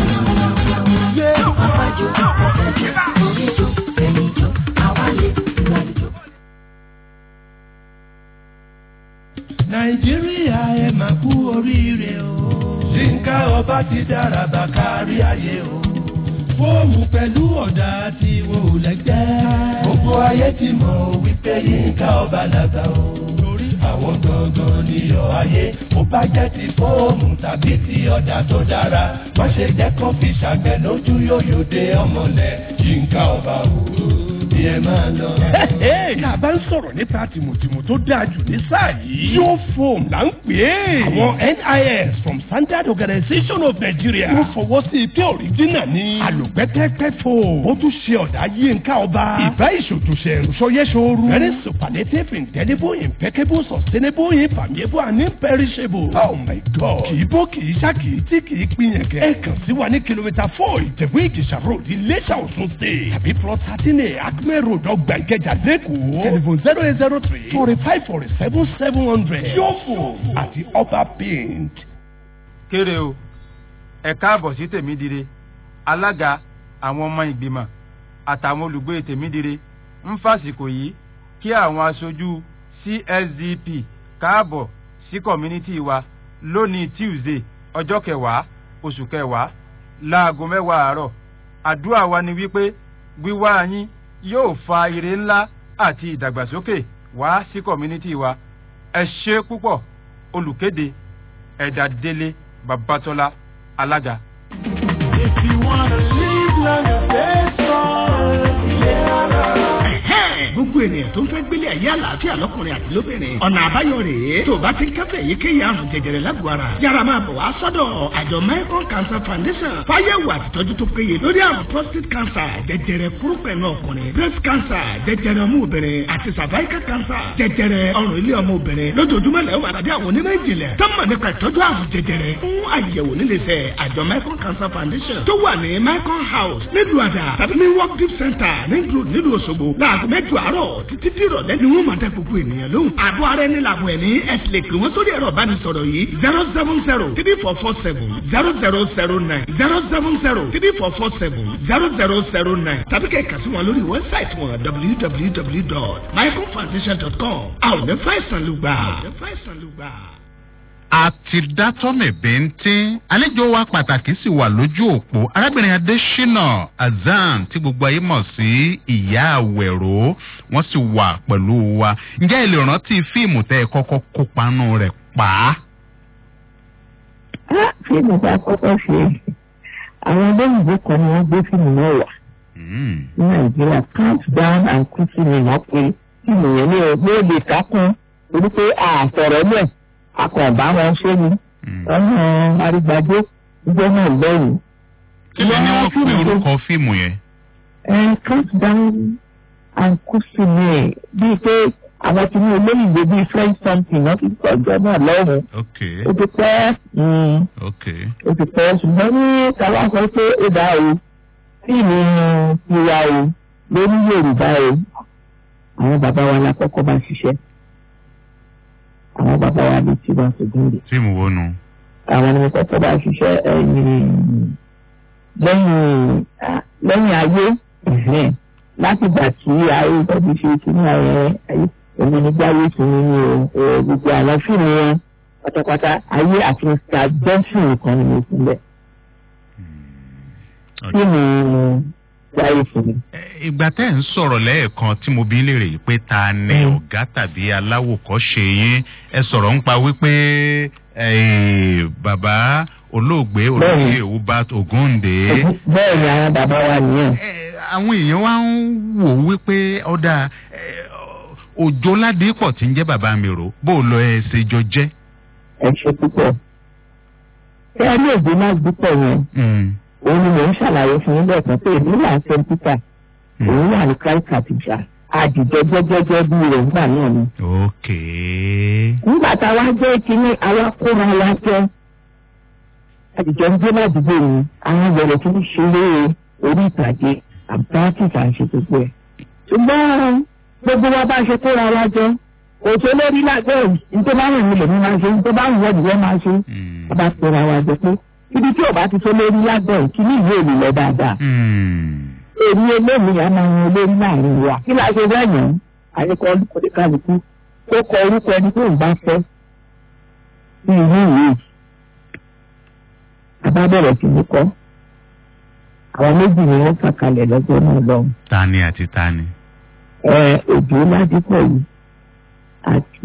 nàìjíríà ẹ máa kú oríire o. yínká ọba ti dára bá kárí ayé o. fóòmù pẹ̀lú ọ̀dà tí wọn ò lẹ́gbẹ́. gbogbo ayé ti mọ̀ wípé yínká ọba làgbà o. torí àwọn gangan níyọ̀ ayé ó bá jẹ́ ti fóòmù tàbí ti ọ̀dà tó dára. má ṣe jẹ́ kó fi ṣàgbẹ̀ lójú yóyò dé ọmọlẹ̀ yínká ọba o. bí ẹ máa lọ.
tá a bá ń sọ̀rọ̀ nípa tìmùtìmù tó dáa jù ní sáà yìí. yóò fòm là ń pè é. àwọn NIS from Standard Organization of Nigeria. wọ́n fọwọ́ sí i pé òrìjínà ni. àlùpẹ́pẹ́pẹ́ fò. ó tún ṣe ọ̀dà yínká ọba. ìbá ìṣòtúnṣe ìrúṣọyẹ́sọ̀rù. very superlative indelible impeccable sustainable infallible and imperishable. oh my god. kì í bó kì í ṣá kì í tí kì í pínyẹn kẹ. ẹ kàn sí wa ní kìlómítà four ìjẹ̀bú ìjẹ̀ṣà road iléṣà òṣun state. tàbí plot thirteen a acme road ọgbà ìkẹjà lẹ́kọ̀ọ́. telephone zero eight zero three forty five forty seven seven hundred. yóò fò àti ọba paint.
kéré o ẹ káàbọ̀ sí tèmídire alága àwọn ọmọ ìgbìmọ̀ àtàwọn olùgbé tèmídire ń fàsìkò yìí kí àwọn aṣojú csdp káàbọ̀ sí kọ̀mínítì wa lónìí tuesday ọjọ́ kẹwàá oṣù kẹwàá láago mẹ́wàá àárọ̀ àdúrà wa ni wípé wíwá yín yóò fa ire ńlá àti ìdàgbàsókè wá sí kọ̀mínítì wa ẹ ṣe púpọ̀ olùkéde ẹ̀dà délé babatọ́lá alága.
If you wanna live long and stay strong, yeah.
gbogbo ènìyàn tó ń fẹ́ gbélé ayé àlàáfíà lọ́kùnrin àti lóbìnrin ọ̀nà àbáyọ rèé tó o bá ti ń kẹ́fẹ́ èyíkéyìí àrùn jẹjẹrẹ lágbo ara yára máa bọ̀ wá sọ́dọ̀ àjọ Mekong Cancer Foundation fáyẹ̀wò àtìtọ́jú tó péye lórí àrùn prostate cancer jẹjẹrẹ kúrúpẹ̀nù ọkùnrin breast cancer jẹjẹrẹ ọmọ obìnrin àti cervical cancer jẹjẹrẹ ọrùn ilé ọmọ obìnrin lójoojúmọ́ lẹ́wọ̀n àtàdé àwọn onímọ̀ ìjìnlẹ̀ tó mọ̀ nípa ìtọ́jú àrùn jẹjẹrẹ fún àyẹ̀wò níléeṣẹ́ àjọ Mekong Cancer Foundation tó wà ní Mekong House nílùú àdà tàbí ní work deep center nílùú nílùú Òṣogbo láago mẹ́jọ àárọ̀ títí tí ìrọ̀lẹ́ ni wọ́n máa dá gbogbo ènìyàn lóhùn. àbọ̀ ara ẹni làbọ̀ ẹni ẹ sì lè pè wọ́n sórí ẹ̀rọ ìbánisọ̀rọ̀ yìí zero seven zero three four four seven zero zero zero nine zero seven zero three four four seven zero zero zero nine tàbí kẹ́ ẹ̀ kà sí wọn lórí wẹ́bsáìtì wọn www.myconfoundation.com. àwọn ò ní fàìsàn lùgbà.
àti dátọ́mì bíntín àlejò wa pàtàkì sì wà lójú òpó arábìnrin adésínà azan tí gbogbo ayé mọ̀ sí ìyá àwẹ̀rọ wọ́n sì wà pẹ̀lú wa ǹjẹ́ ẹ lè rántí fíìmù tẹ́ ẹ kọ́kọ́ kópa nù rẹ̀ pa á.
fíìmù tá a kọ́kọ́ ṣe àwọn olóyìnbó kan ni wọ́n gbé fíìmù náà wá ní nàìjíríà count down and quickly ni wọ́n pe fíìmù yẹn ní ọgbẹ́ èdè kákún torí pé àtọ̀rọ̀ lẹ̀ akọ̀ọ̀bá wọn ṣé ni ọmọ arígbájé ìjọ náà lẹ́yìn.
kí ló ní wọ́n pe orúkọ fíìmù yẹn.
ẹ count down and quickly ni ẹ bíi pé àwọn tí ní olóyìnbó bíi french something wọ́n fi pọ̀ ọjọ́ náà lọ́rùn
ok
ó ti pẹ́ mm,
ok
ó ti pẹ́ ṣùgbọ́n ní káwá sọ pé ó dá o fíìmù tiwa o lórí yorùbá o àwọn bàbá wa la kọ́kọ́ bá ṣiṣẹ́ àwọn bàbá wa bíi tiwa ṣògbọ́n
fíìmù wo nu.
àwọn ni mo kọ́kọ́ bá ṣiṣẹ́ ẹ̀yìn lẹ́yìn ah, lẹ́yìn ayé ẹ̀hẹ́n, láti gbà tí ayé tọ́jú ṣe kíní ayé ayé èmi ní gbáyé tún ní o o, gbogbo àwọn fíìmù wọn pátápátá ayé àti mr johnson nìkan ni mo fún bẹ́ẹ̀ fíìmù gbáyé fún mi.
ìgbà tẹ́ ẹ̀ ń sọ̀rọ̀ lẹ́ẹ̀kan tí mo bí ń léèrè yìí pé ta ni
Mm.
ọ̀gá tàbí aláwòkọ́ṣe yín ẹ sọ̀rọ̀ ń pa wípé eh, bàbá olóògbé olóògbé Hubert Ògúndé
bẹ́ẹ̀ ni àwọn bàbá wa nìyẹn.
Eh, àwọn èèyàn wá ń wò wípé ọ̀dà eh, òjò ládìípọ̀ tí ń jẹ́ bàbá mi rò bó lọ ẹ ṣe jọ jẹ́.
ẹ ṣe púpọ̀. ṣé ẹ ní èdè náà dúpọ̀ yẹn
Mm.
òun ni mò ń ṣàlàyé fún yín lẹ́ẹ̀kan pé èmi là ń ṣe peter òun wà ní christ cathedral àdìjọ jẹ́jẹ́jẹ́ bí rẹ̀ nígbà náà ni.
ok
nígbà tá a wá jẹ́ kínní àwa kóra wa jẹ́ àdìjọ ń gbé ládùúgbò mi àwọn bẹ̀rẹ̀ tí ń ṣeré orí ìtàgé àbúrátìsì à ń ṣe gbogbo ẹ̀. ṣùgbọ́n gbogbo wa bá ṣe kóra wa jẹ́ òṣè lórí lágbẹ́ nítorí bá wù mí lèmi máa ṣe nítorí bá wù wọ́n ìwọ́n máa ṣe
Mm.
a bá kóra wa jẹ pé ibi tí ò bá ti tó lórí lágbẹ́ kíní ìwé òní lọ dáadáa
Mm.
èmi eléyìí a máa yan olórí láàrin wa kí la ṣe bẹ́ẹ̀ yàn àyíkọ́ olùkọ́dé kálukú tó kọ orúkọ ẹni tó ń bá fẹ́ sí ìlú ìwé àbá bẹ̀rẹ̀ sí ní kọ́ àwọn méjì ni wọ́n fàkalẹ̀ lọ́jọ́ náà lọ́hùn
tani àti tani.
ẹ òjò ládìpọ̀ yìí àti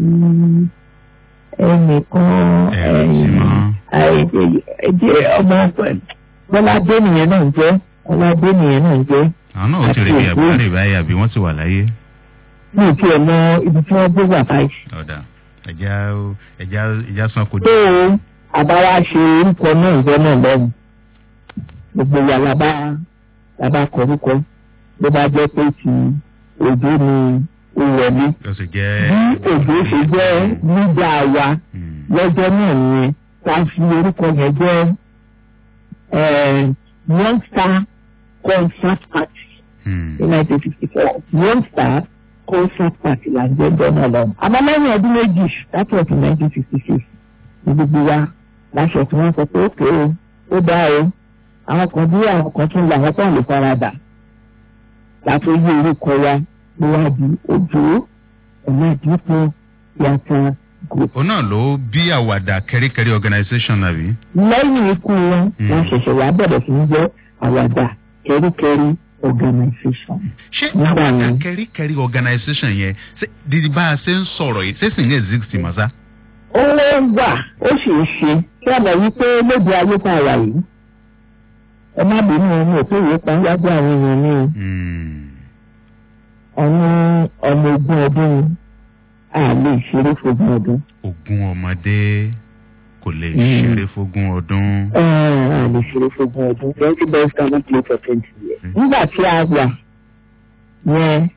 ẹnìkan
Ẹ̀rọ tí mọ́.
ẹ̀jẹ̀ ọmọ bọ́ládé nìyẹn náà ń jẹ́ bọ́ládé nìyẹn náà ń jẹ́
àwọn náà ó ti
Àti
rè bí
òkú.
àbúrò báyìí àbí wọ́n ti wà láyé.
mi ò tiẹ̀ mọ ibi tí wọ́n gbé wà báyìí.
ọ̀dà ẹja ẹja ẹja san kò
tó o àbáwá ṣe orúkọ náà ìjọ náà lọ́rùn gbogbo wa la bá la bá kọ orúkọ ló bá jẹ́ pé ti òjò ni ó wọlé.
yóò sì jẹ́.
bí òjò ṣe jẹ́ nígbà wa
Mm.
lọ́jọ́ náà nìyẹn tá a fi orúkọ yẹn jẹ́ eh, one star concert party
Mm.
ní nineteen fifty four one star concert party là ń jẹ́ ọjọ́ náà lọ́wọ́. àmọ́ lẹ́yìn ọdún méjì láti ọ̀tún nineteen fifty six ní gbogbo wa láṣọ tí wọ́n sọ pé ó kéé o ó dá o àwọn kan bí àwọn kan tún lọ àwọn tó ń lè faradà láti yí orúkọ wa ló wá di ojú ọ̀nà ìdínkù yàtọ̀ group.
òun náà ló bí àwàdà kẹ́ríkẹ́rí organisation àbí.
lẹ́yìn ikú wọn
Mm.
wọ́n ṣẹ̀ṣẹ̀ wá bẹ̀rẹ̀ sí ní jẹ́ àwàdà kẹ́ríkẹ́rí organisation.
ṣé
Nígbà
àwàdà
yẹn.
kẹ́ríkẹ́rí organisation yẹn ṣé dídí bá a ṣe ń sọ̀rọ̀ yìí ṣé sì ń exist mọ́ sá.
ó wà ó sì ń ṣe kí ọ̀nà wípé lóde ayé tá a wà yìí ẹ má bínú ọmọ òkú ìwé kan wájú àwọn èèyàn ní
Mm.
ọ̀nà ọmọ ogún ọdún a lè ṣeré fogún ọdún
ogún ọmọdé kò lè
Mm.
ṣeré fógún ọdún.
Ẹ, a lè ṣeré fogún ọdún twenty best cannot play for twenty years.
Mm.
nígbà tí a wà yẹn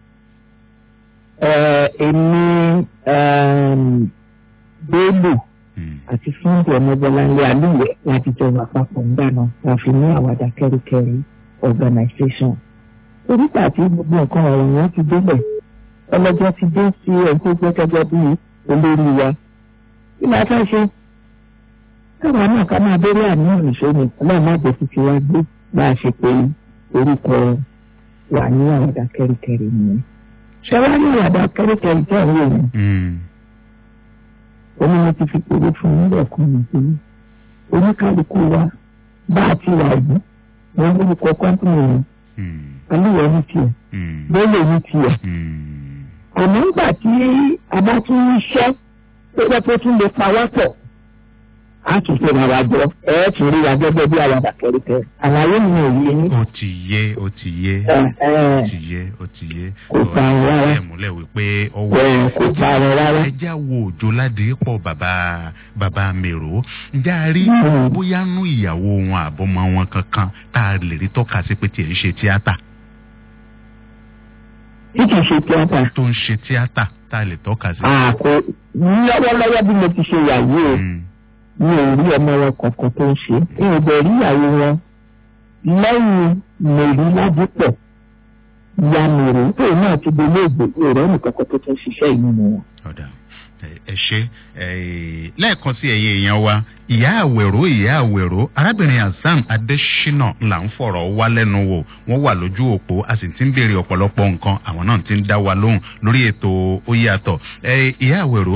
ẹ, èmi ẹm, Bello
Mm.
àti fúndì ọmọbọláńlé alúwẹ láti jọ wà papọ̀ ńgbà náà la fi ní àwàdà kẹ́ríkẹ́rí organisation. oríta àti gbogbo nǹkan ọ̀rọ̀ yẹn ti débẹ̀ ọlọ́jọ́ ti dé sí ẹ̀ tó jẹ́ gẹ́gẹ́ bí olórí wa. kí ni a fẹ́ ṣe? káwa náà ká máa bẹ̀rẹ̀ àníyàn nìṣó ni ọlọ́run má jẹ́ títí wá gbé bá a ṣe pé orúkọ wà ní àwàdà kẹ́ríkẹ́rí nìyẹn. ṣé wàá ní àwàdà kẹ́ríkẹ́rí tẹ̀ ń wò yẹn?
Mm.
oní mo ti fi pèrè fún un lẹ́ẹ̀kan mi pé oníkálukú wa bá a ti wà yìí wọ́n lórúkọ kọ́ńtìnì yẹn
Mm.
alúwẹ̀ ní tiẹ̀
Mm.
bẹ́ẹ̀lẹ̀ ní tiẹ̀.
Mm.
àmọ́ nígbà tí a bá tún ń ṣẹ́ tó jẹ́ pé tún lè pa wá pọ̀ a tún fi ràn wá jọ ẹ ẹ́ tún rí wa gẹ́gẹ́ bí àwọn àkẹ́rẹ́kẹ́ àlàyé mi ò yé ní.
ó ti yé ó ti yé
ẹ
ó
ẹ
ti yé ó ti yé.
Kò pa àwọn rárá.
ẹ̀ múlẹ̀ wípé ọwọ́
ẹ kò pa àwọn rárá.
ẹjá wo òjò ládìípọ̀ bàbá bàbá mèrò ǹjẹ́ a rí
Mm.
bóyá nú ìyàwó wọn àbọ̀mọ wọn kankan tá a lè rí tọ́ka sí pé tiẹ̀ ń ṣe tíátà
tí kì í ṣe tíátà
tó ń ṣe tíátà tá a lè tọ́ka sí.
àkó lọ́wọ́lọ́wọ́ bí mo ti ṣe yàwó o mi ò rí ọmọ wọn kankan tó ń ṣe é mi ò bẹ̀ rí ìyàwó wọn lẹ́yìn mèrí ládùúpọ̀ ìyá mèrè tóun náà ti di ilé ìgbé ìrẹ́ nìkan kan tó tún ṣiṣẹ́ yìí nínú wọn.
ọ̀dà ẹ ṣe lẹ́ẹ̀kan sí ẹ̀yẹ èèyàn wa ìyá àwẹ̀rọ ìyá àwẹ̀rọ arábìnrin hasan adésínà là ń fọ̀rọ̀ wá lẹ́nu wò wọ́n wà lójú òpó a sì ti ń béèrè ọ̀pọ̀lọpọ̀ nǹkan àwọn náà ti ń dá wa lóhùn lórí ètò ó yàtọ̀ ìyá àwẹ̀rọ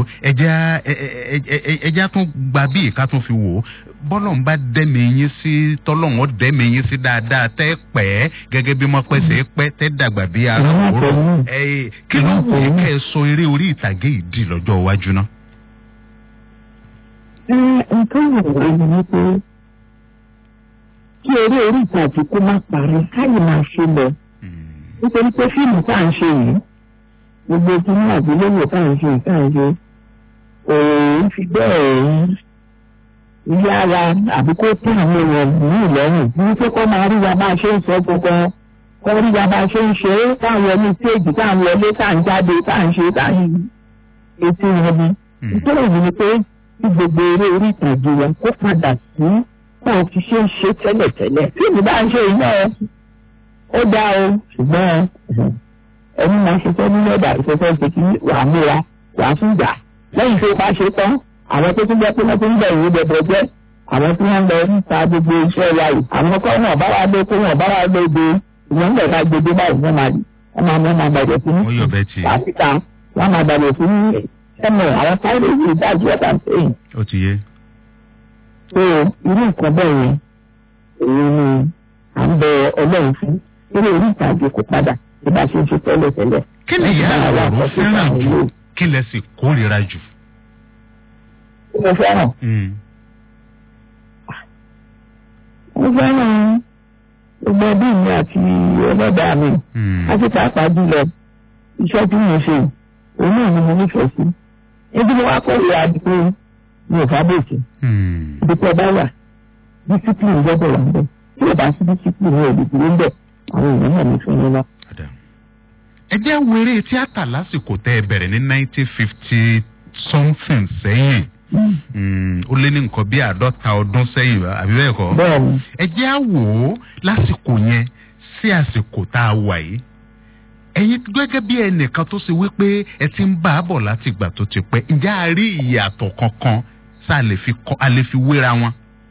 ẹja tún gba bí ìka tún fi wò ó bọ́lọ̀ ń bá dẹ́mi yín sí tọ́lọ́hún dẹ́mi yín sí dáadáa tẹ́ pẹ́ gẹ́gẹ́ bí wọ́n pẹ́ sẹ́ pẹ́ tẹ́ dàgbà bí ara òwúrọ̀ kí ló wù í kẹ́ ẹ sọ eré orí ìtàgé ìdí lọ́jọ́ iwájú náà.
ẹ nǹkan ìwòye ni wípé kí eré orí ìtàgé kó má parí káyì máa ṣe lọ nítorí pé fíìmù tá à ń ṣe yìí gbogbo kíní àgbéléwò tá à ń ṣe tá à ń ṣe òun fi bẹ́ẹ̀ yára àbí kó tẹ àwọn èèyàn ní ìlọ́rùn ní pé kó máa rí wa bá a ṣe ń sọ gbogbo kó rí wa bá a ṣe ń ṣe é táwọn ní stéèjì táwọn wọlé tá à ń jáde tá à ń ṣe tá à ń etí wọn ni. nítorí èyí ni pé kí gbogbo eré orí ìtàgé wa kó padà sí bá a ti ṣe ń ṣe tẹ́lẹ̀tẹ́lẹ̀. fíìmù bá ń ṣe iná ó dá o ṣùgbọ́n ẹni máa ṣe fẹ́ nínú ẹ̀dà ìṣẹ́fẹ́ ṣe kí wàá múra wàá tún gbà lẹ́yìn tó bá ṣe tán àwọn tó tún jẹ́ pé wọ́n tún ń bẹ̀rù bẹ̀bẹ̀ jẹ́ àwọn tí wọ́n ń lọ níta gbogbo iṣẹ́ wa yìí àwọn kọ́ náà bá wa lé kó wọn bá wa lé de ìwọ̀n ń bẹ̀ ká gbogbo báyìí wọ́n máa wọ́n máa wọ́n máa bẹ̀rẹ̀ sí ní pàṣípà wọ́n máa bẹ̀rẹ̀ sí ní ẹnu àwọn sáré yìí dájú ọ̀tà sẹ́yìn.
ó ti yé.
so irú nǹkan bẹ́ẹ̀ yẹn èyí ni à ń bẹ ọlọ́run fún eré orí ìtàgé kò padà bí bá ṣe ń ṣe tẹ́lẹ̀ tẹ́lẹ̀.
kí ni ìyá àwòrán fẹ́ràn jù kí lẹ sì kórìíra jù
mo fẹ́ràn. mo fẹ́ràn gbogbo ẹbí mi àti ẹlẹ́dàá mi àti pàápàá jùlọ iṣẹ́ tí mo ṣe òun náà ni mo nífẹ̀ẹ́ sí. ebi ni wàá kọ́ ìyá àdìpé mi ò fábòsì. ìdìpọ̀ bá wà discipline gbọ́dọ̀ wà níbẹ̀ tí ò bá sí discipline rẹ̀ lè dúró ń bẹ̀ àwọn èèyàn náà ní fún yín lọ.
ẹ jẹ́ wo eré tíátà lásìkò tẹ́ ẹ bẹ̀rẹ̀ ní nineteen fifty something sẹ́yìn ó lé ní nǹkan bí àádọ́ta ọdún sẹ́yìn àbí bẹ́ẹ̀ kọ́. ẹ jẹ́ à wò ó lásìkò yẹn sí àsìkò tá a wà yìí. ẹ̀yin gẹ́gẹ́ bí ẹnìkan tó ṣe wípé ẹ ti ń bá a bọ̀ láti ìgbà tó ti pẹ́ ǹjẹ́ a rí ìyàtọ̀ kankan tá a lè fi wéra wọn.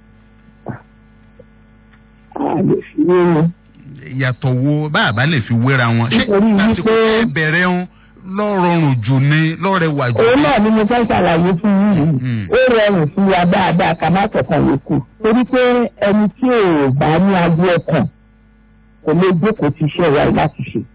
a lè fi wé wọn.
ìyàtọ̀ wo bá a bá lè fi wéra wọn. ṣé lásìkò ẹ bẹ̀rẹ̀ ń lọ́rọ̀rùn jù ní lọ́rẹ̀wà jù.
òun náà ni mo fẹ́ ṣàlàyé fún yín yìí ó rọrùn fún wa dáadáa ká má tọkàn yòókù torí pé ẹni tí ò bá ní agbo ọkàn kò lè jókòó ti iṣẹ́ wa láti ṣe.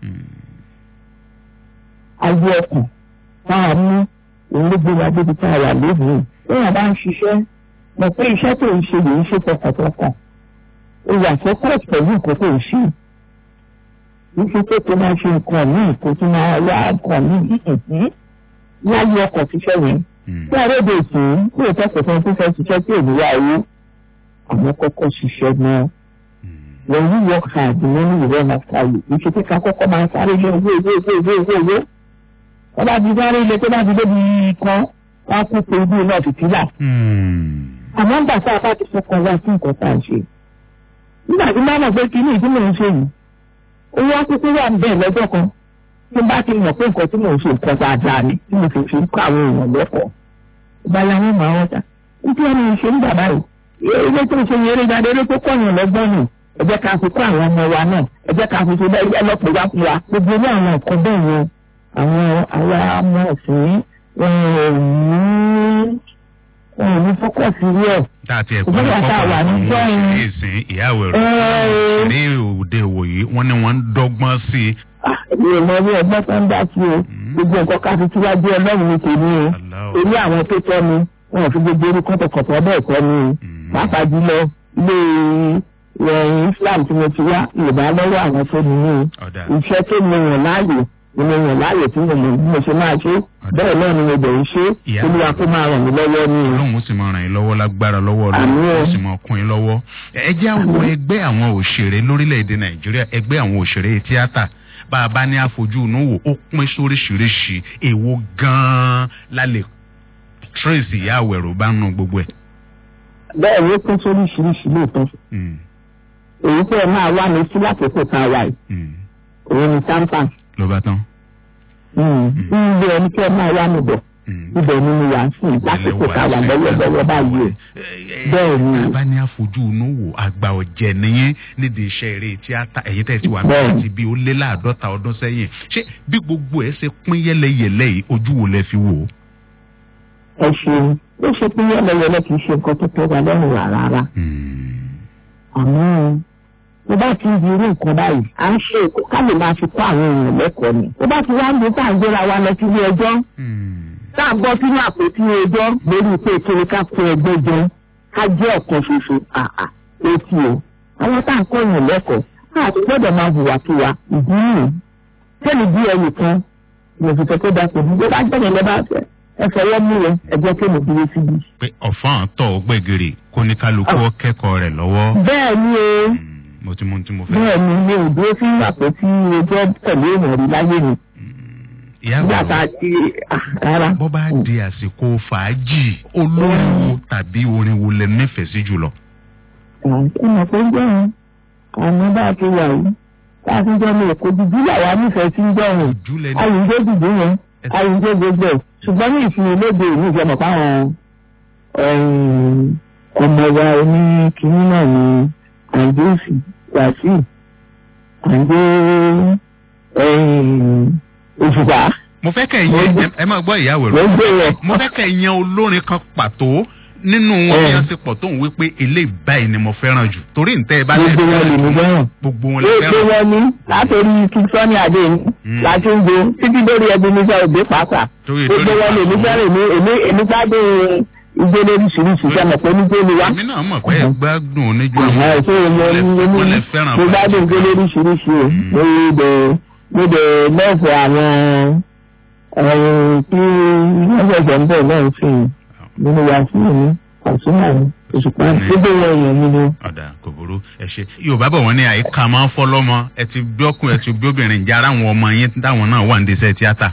agbo ọkàn táà ní òun ló gbé wa débi tá a wà lónìí èèyàn bá ń ṣiṣẹ́ mọ̀ pé iṣẹ́ tó ń ṣe yìí ń ṣe tọkàntọkàn ó yà fọ́kọ̀t pẹ̀lú nǹkan tó ń ṣe níṣẹ́ tó tó máa ṣe nǹkan míì kó tún máa wá nǹkan míì láyé ọkọ̀ ṣiṣẹ́ yẹn. tí àròdè ìsìn tí ètò ẹ̀sìn tó fẹ́ ṣiṣẹ́ tí èmi wá owó àwọn kọ́kọ́ ṣiṣẹ́ náà. when you work hard the money will run after you. ìṣe kíkà kọ́kọ́ máa ń sáré lé owó owó owó owó owó owó. wọ́n bá ti sáré lé tó bá ti débi kan wọ́n á kú pé ibi náà fi tílà. àmọ́ ń gbà tá a bá ti fọkàn wá sí nǹkan tá à ń ṣe. nígbà tí máa mọ̀ pé kí ní ìdí mò ń ṣe yìí owó akókó wà níbẹ̀ lọ́jọ́ kan tí bá ti mọ̀ pé nǹkan tí mò ń ṣe nǹkan dáadáa ni tí mo fi fi ń kọ́ àwọn èèyàn lẹ́kọ̀ọ́ ìbáyà wọn máa wọ́n ta nítorí ẹni ṣe ń bàbá yìí eré tó ń ṣe eré jáde eré tó kọ̀yàn lọ́gbọ́n nù ẹ jẹ́ ká fi kọ́ àwọn ọmọ wa náà ẹ jẹ́ ká fi ṣe bẹ́ẹ̀ ẹ lọ́pọ̀ wá fún wa gbogbo ní àwọn nǹkan bẹ́ẹ̀ yẹn àwọn àwa ọmọ ọ̀sìn wọn ò ní wọn ò ní fọ́kọ̀sì rí ẹ̀
táàtì ẹ̀kọ́ ní kọ́kọ́ ní ìsìn ìyáwó ẹ̀rọ ní òde ìwòyí wọ́n ní wọ́n ń dọ́gbọ́n sí i.
èmi ò mọ bí ọgbọ́n tó ń dá sí o gbogbo nǹkan ká fi síwájú ọlọ́run ní tèmi o torí àwọn tó tọ́ mi wọn ò fi gbogbo orú kọ́tọ̀kọ̀tọ̀ bẹ́ẹ̀ tọ́ mi o pàápàá jùlọ ilé islam tí mo ti wá yorùbá lọ́wọ́ àwọn tó ní ní o iṣẹ́ tó mi yàn láàyò ni mo yàn láàyè tí mo mọ̀ bí mo ṣe máa ṣe bẹ́ẹ̀ náà ni mo bẹ̀ ń ṣe
Ìyá-
olúwa kó máa ràn mí lọ́wọ́ ní o.
ọlọ́run ó sì máa ràn yín lọ́wọ́ lágbára lọ́wọ́
Àmín
ọlọ́run
o.
ó sì máa kún yín lọ́wọ́. ẹ jẹ́ àwọn ẹgbẹ́ àwọn òṣèré lórílẹ̀‐èdè nàìjíríà ẹgbẹ́ àwọn òṣèré tíátà bá a bá ní àfojú inú wò ó pín sóríṣiríṣi èwo gan-an la lè trace ìyá àwẹ̀rò bá nù gbogbo ẹ̀.
bẹ́ẹ̀ ni ó pín sóríṣiríṣi lóòótọ́
Mm,
èyí tẹ́ ẹ máa wá mi sí lákòókò tá a wà yìí
mm.
òun ni tampa
ló bá tán.
ilé ẹni tẹ́ ẹ máa wá mi bọ̀
Mm.
ibẹ̀ ni mo wà ń sìn lásìkò tá a wà lọ́wọ́lọ́wọ́ báyìí o. bẹ́ẹ̀ ni
bá ní àfojú inú wò àgbà ọ̀jẹ̀ nìyẹn nídìí iṣẹ́ eré tíátà ẹ̀yìn tẹ̀ sí wà
Bẹ́ẹ̀.
láti bí ó lé láàdọ́ta ọdún sẹ́yìn ṣé bí gbogbo ẹ̀ ṣe pín yẹ́lẹyẹ̀lẹ yìí ojú wo lẹ fi wò ó.
ẹ ṣeun ó ṣe pé yẹ́lẹyẹ̀lẹ kì í ṣe nǹkan tó tẹ́ wa lọ́rùn rà rárá àmọ́ tó bá ti ń di irú nǹkan báyìí à ń ṣe èkó ká lè máa fi kọ́ àwọn èèyàn lẹ́kọ̀ọ́ ni tó bá ti wá ń di tá à ń gbéra wa lọ sílé ẹjọ́ tá à ń bọ́ sínú àpótí ẹjọ́ lórí pé kíni ká kó ẹgbẹ́ jẹ ká jẹ́ ọ̀kan ṣoṣo àà etí o àwọn tá à ń kọ́ èèyàn lẹ́kọ̀ọ́ àti gbọ́dọ̀ máa hùwà kí wa ìdí nìyí tẹ́lẹ̀ bí ẹnìkan mo fi sọ pé dàpọ̀ bí bá gbẹ̀yìn lẹ́ bá fẹ́ ẹ fọwọ́ mú yẹn ẹgbẹ́ kéèmù dúró síbi.
pé ọ̀fọ́n tọ̀ gbẹ̀gìrì kó ní kálukú ó kẹ́kọ̀ọ́ rẹ̀ lọ́wọ́.
bẹ́ẹ̀ ni o
mo ti mú ohun tí mo fẹ́.
bẹ́ẹ̀ ni mi ò dúró sí àpótí ẹjọ́ pẹ̀lú èèyàn rí láyé mi
ìyá
nígbà tá
àgbà
a ti ah, rárá.
bó bá di àsìkò fàájì olórin wo tàbí orin wo lẹ nífẹ̀ẹ́ sí jùlọ.
ẹ mọ̀ pé ń jẹun àmọ́ bá a ti wà yìí tá a ti jẹ́ mi èkó dúdú làwa nífẹ̀ẹ́ sí ń jẹun
júlẹ̀ ní
ayíǹde dùdú yẹn ayíǹde gbogbo ẹ̀ ṣùgbọ́n ní ìsinmi lóde ìlú ìjọba fáwọn ọmọ wa oní kínní náà ní àǹdéèsì wàsíù àǹdé òṣùpá
mo fẹ́ kẹ́ ẹ yẹn ẹ máa gbọ́ ìyàwó
ló
rẹ̀
ń gbé rẹ̀.
mo fẹ́ kẹ́ ẹ yan olórin kan pàtó nínú wọn bí
Ẹ.
wọ́n ṣe pọ̀ tó ń wí pé eléyìí báyìí ni mo fẹ́ràn jù torí ntẹ́ ẹ bá lè
gbogbo wọn lè mú fẹ́ràn.
gbogbo wọn lè
gbogbo
fẹ́ràn
wọn ní látòrí kíkọ́ni àdé ní
Mm.
láti ń gbé títí lórí ẹbí nígbà òde pàápàá
torí
gbogbo wọn lè mú fẹ́ràn èmi èmi èmi gbádùn igbó lóríṣiríṣi sẹ́mi pé nígbó ni wá.
èmi náà mọ̀ pé ẹ gbádùn oníjó
Àhán
àwọn
èso mo ní mo ní
wọ́n lè fẹ́ràn
mo gbádùn igbó lóríṣiríṣi o
Mm.
mo dẹ̀ mo dẹ̀ lọ́ọ̀fọ̀ àwọn ẹ̀rùn tí wọ́n ṣẹ̀ṣẹ̀ ń bọ̀ náà ń sìn nínú wàásù mi àsúnmọ̀ mi òṣùpá
Mm.
gbogbo wọn èèyàn mi ni.
ọ̀dà kò burú ẹ ṣe yorùbá bọ̀ wọ́n ní àyíká máa ń fọ́ lọ́mọ ẹ ti bí ọkùnrin ẹ ti bí obìnrin ìjà ara àwọn ọmọ yín táwọn náà wà ní iṣẹ́ tíátà.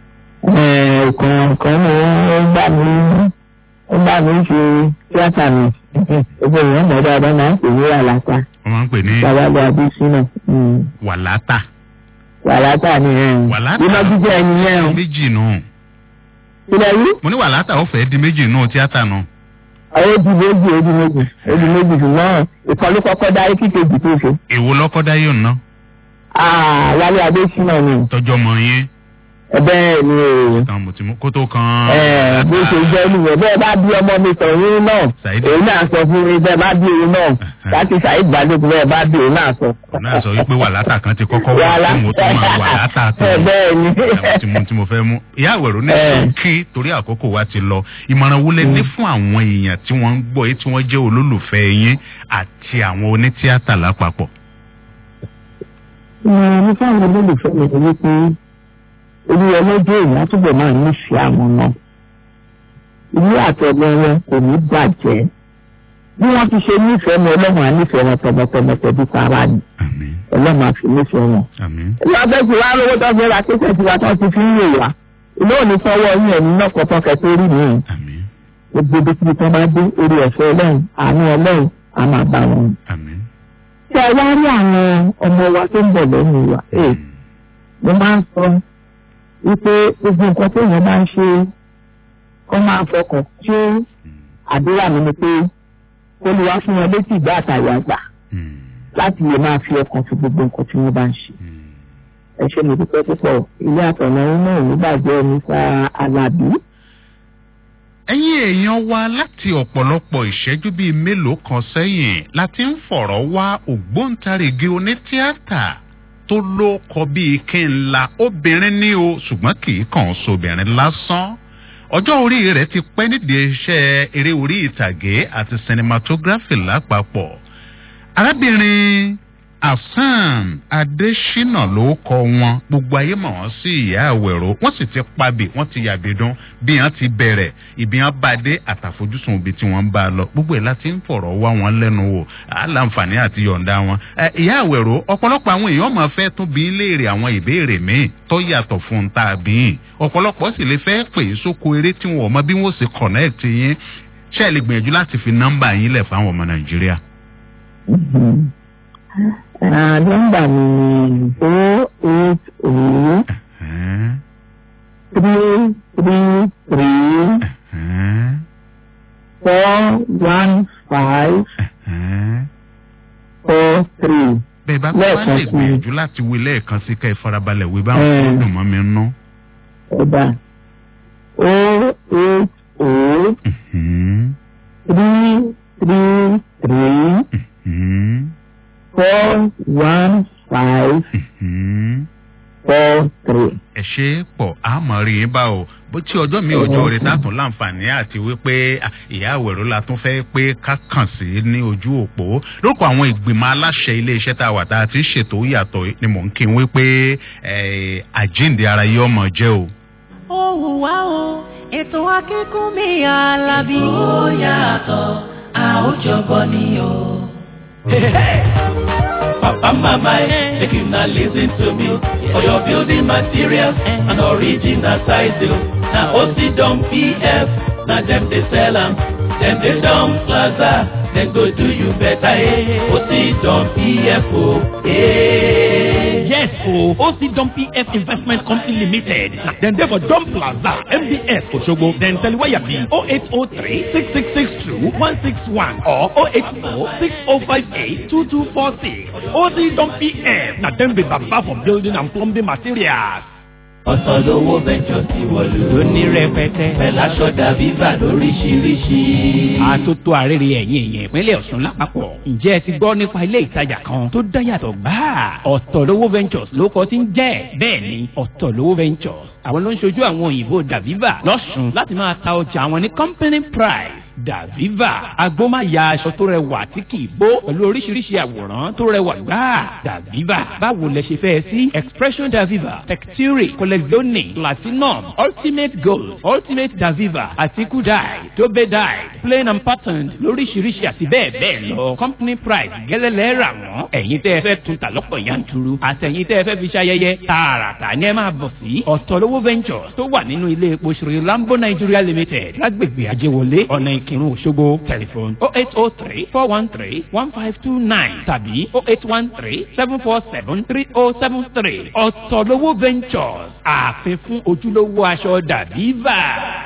ọ̀kan kan ni ó gbà mí ó gbà mí ṣe tíátà mi gbogbo èèyàn mọ̀ dáadáa máa ń pè ní wàlátà
wọ́n máa ń pè ní
babalẹ̀ abisina
wàlátà.
wàlátà ni
Wàlátà.
iná jíjẹ ẹni yẹn o
méjì nù.
ilẹ̀ yìí
mo ní wàlátà ó fẹ́ di méjì nù tíátà nù.
àwọn odi méjì odi méjì odi méjì ṣùgbọ́n ìkọlù kọ́kọ́ dárí kíkejì tó ṣe
èwo lọ́kọ́dá yóò ná
Ah, wálé abisina ni
tọjọ́ mọ yín.
bẹ́ẹ̀ ni o
tán mo ti mú kó tó kan.
ẹ bó ṣe jẹ́ nìyẹn bẹ́ẹ̀ bá bí ọmọ mi sọ̀rọ̀ náà
Saidi.
èyí náà sọ fún mi bẹ́ẹ̀ bá bí òun náà láti ṣàìd gbàdúgbò bẹ́ẹ̀ bá bí òun náà sọ.
òun náà sọ wípé wàlátà kan ti kọ́kọ́ wá
Wàlá-
fún mo tó máa wàlátà tó.
Ẹ, bẹ́ẹ̀ ni.
Àwọn tí mo tí mo fẹ́ mú. ìyá àwẹ̀rọ ní
Ẹ.
kí torí àkókò wa ti lọ ìmọ̀ràn wo lẹ ní fún àwọn èèyàn tí wọ́n ń gbọ́ yìí tí wọ́n jẹ́ olólùfẹ́ yín àti àwọn onítíátà lápapọ̀.
ìmọ̀ràn mi fáwọn olólùfẹ́ mi ni wípé olú ọlọ́jọ́ èèyàn á túbọ̀ máa nífẹ̀ẹ́ àwọn náà. ilé àtọ̀gbọ́n wọn kò ní bàjẹ́. bí wọ́n ti ṣe nífẹ̀ẹ́ mi ọlọ́run á nífẹ̀ẹ́ wọn tọmọtọmọ tẹ̀bí para ni
àmín
ọlọ́run á fi nífẹ̀ẹ́ wọn.
àmín
ìlú abẹ́sí wa lówó tó fẹ́ ra kéṣẹ̀ tí wa tó ti fi ń wò wá. ilé òní fọwọ́ yín ẹ̀mí náà kọ́kọ́ kẹtó rí mi.
àmín
gbogbo bí kí wọ́n bá dé orí ẹ̀fẹ́ ọlọ́run àánú ọlọ́run á máa bá wọn.
àmín.
tí a wá rí àwọn ọmọ wa tó ń bọ̀ lẹ́yìn wa. Ee, mo máa ń sọ wípé gbogbo nǹkan tó yẹn máa ń ṣe kó máa fọkàn ṣé àdúrà mi ni pé kó lè wá fún wọn létí ìgbà àtàwọn àgbà
Mm,
láti lè máa fi ọkàn sí gbogbo nǹkan tí wọ́n bá ń ṣe.
mm.
ẹ ṣe mi dúpẹ́ púpọ̀ ilé àtọ̀nà iná ò ní bàjẹ́ nípa alábí.
ẹ̀yin èèyàn wa láti ọ̀pọ̀lọpọ̀ ìṣẹ́jú bíi mélòó kan sẹ́yìn láti ń fọ̀rọ̀ wá ògbóǹtarìgì onítíátà tó ló kọ bíi kí n la obìnrin ní o ṣùgbọ́n kì í kàn sobìnrin lásán ọjọ́ orí rẹ̀ ti pẹ́ nídìí iṣẹ́ eré orí ìtàgé àti cinematography lápapọ̀ arábìnrin afam adesina ló kọ wọn gbogbo ayé mọ̀ wọ́n sí ìyá àwẹ̀rọ wọ́n sì ti pabì wọ́n ti yàbẹ̀dún bí wọ́n ti bẹ̀rẹ̀ ibi wọ́n bá dé àtàfojúsùn ibi tí wọ́n ń bá a lọ gbogbo ẹ̀ láti ń fọ̀rọ̀ wá wọn lẹ́nu wò aláǹfààní àti yọ̀ǹda wọn. Ẹ, ìyá àwẹ̀rọ ọ̀pọ̀lọpọ̀ àwọn èèyàn máa fẹ́ tún bí léèrè àwọn ìbéèrè míì tó yàtọ̀ fún un tá a bí yìn ọ̀pọ̀lọpọ̀ sì lè fẹ́ pè é sóko eré tí wọn ò mọ bí wọ́n sì connect yín ṣé ẹ lè gbìyànjú láti fi nọ́mbà yín lẹ̀ fáwọn ọmọ nàìjíríà.
Ah, nọ́mbà mi ni four eight oh three three three four one five four three.
bẹ́ẹ̀ bá bá wá lè gbìyànjú láti wí lẹ́ẹ̀kan sí ká ẹ farabalẹ̀ wí báwọn tó dùn mọ́ mi nú.
Ọba o eight o three three three four one five four three.
ẹ ṣe é pọ̀ àmọ́ rí yín bá o bó tí ọjọ́ mi ọjọ́ rẹ̀ tààtún láǹfààní àti wípé à, ìyá àwẹ̀rọ la tún fẹ́ pé ká kàn sí ní ojú òpó lórúkọ àwọn ìgbìmọ̀ aláṣẹ iléeṣẹ́ tá a wà tá a ti ṣètò yàtọ̀ ni mò ń kí n wípé ẹ̀, àjíǹde ara yìí ọmọ jẹ́ o.
Ohùn wá o, ètò akínkúnmí alábí. Ó yàtọ̀, a ó jọgbọ́ ni o.
Papa, mama, eh, make you not listen to me. For your building materials and original title. Now, OC Dom PF, now them they sell 'em. Them they Dom Plaza, then go do you better, eh. OC Dom PF, oh, eh.
Yes, o OC Dom PF Investment Company Limited. Dem dey for Dom Plaza, MBS Osogbo. Dem Teliwaya be 0803 6662 161 or 080 6058 2246. OC Dom PF na dem be baba for building and plumbing materials.
ọ̀sán lówó bẹ́jọ ti wọ̀lú.
Lóní rẹpẹtẹ.
Pẹ̀láṣọ dàbí bà lóríṣiríṣi.
Àtótó àrèrè ẹ̀yìn èèyàn ìpínlẹ̀ Ọ̀ṣun lápapọ̀. Ǹjẹ́ ẹ ti gbọ́ nípa ilé ìtajà kan tó dá yàtọ̀ gbáà? Ọ̀tọ̀lówó Ventures ló kọ́ tí ń jẹ́. Bẹ́ẹ̀ ni Ọ̀tọ̀lówó Ventures. Àwọn ló ń ṣojú àwọn òyìnbó Daviva lọ́sùn láti máa ta ọjà àwọn ní company price. Daviva agbómáya aṣọ tó rẹwà tí kì í bó pẹ̀lú oríṣiríṣi àwòrán tó rẹwà gbáà. Daviva báwo lẹ ṣe fẹ́ sí Expression Daviva Texture Collezione Platinum Ultimate Gold Ultimate Daviva àti Kudai Tobe Dye Plain and Patterned lóríṣiríṣi àti bẹ́ẹ̀ bẹ́ẹ̀ lọ. Company price gẹ́lẹ́lẹ́ rà wọ́n. Ẹ̀yin tẹ́ ẹ fẹ́ tún ta lọ́pọ̀ yanturu. Àtẹ̀yin tẹ́ ẹ fẹ́ fi ṣayẹyẹ tààràtà ni ẹ máa bọ̀ sí. Ọ̀tọ̀lówó Ventures tó wà nínú ilé epo Sri Lambo Nigeria Limited lágbègbè Ajéwọlé ọ̀nà Ìkírun Òṣogbo tẹlifon oh eight oh three four one three one five two nine tàbí oh eight one three seven four seven three oh seven three Ọ̀tọ̀lówó Ventures ààfin fún ojúlówó aṣọ Daviva.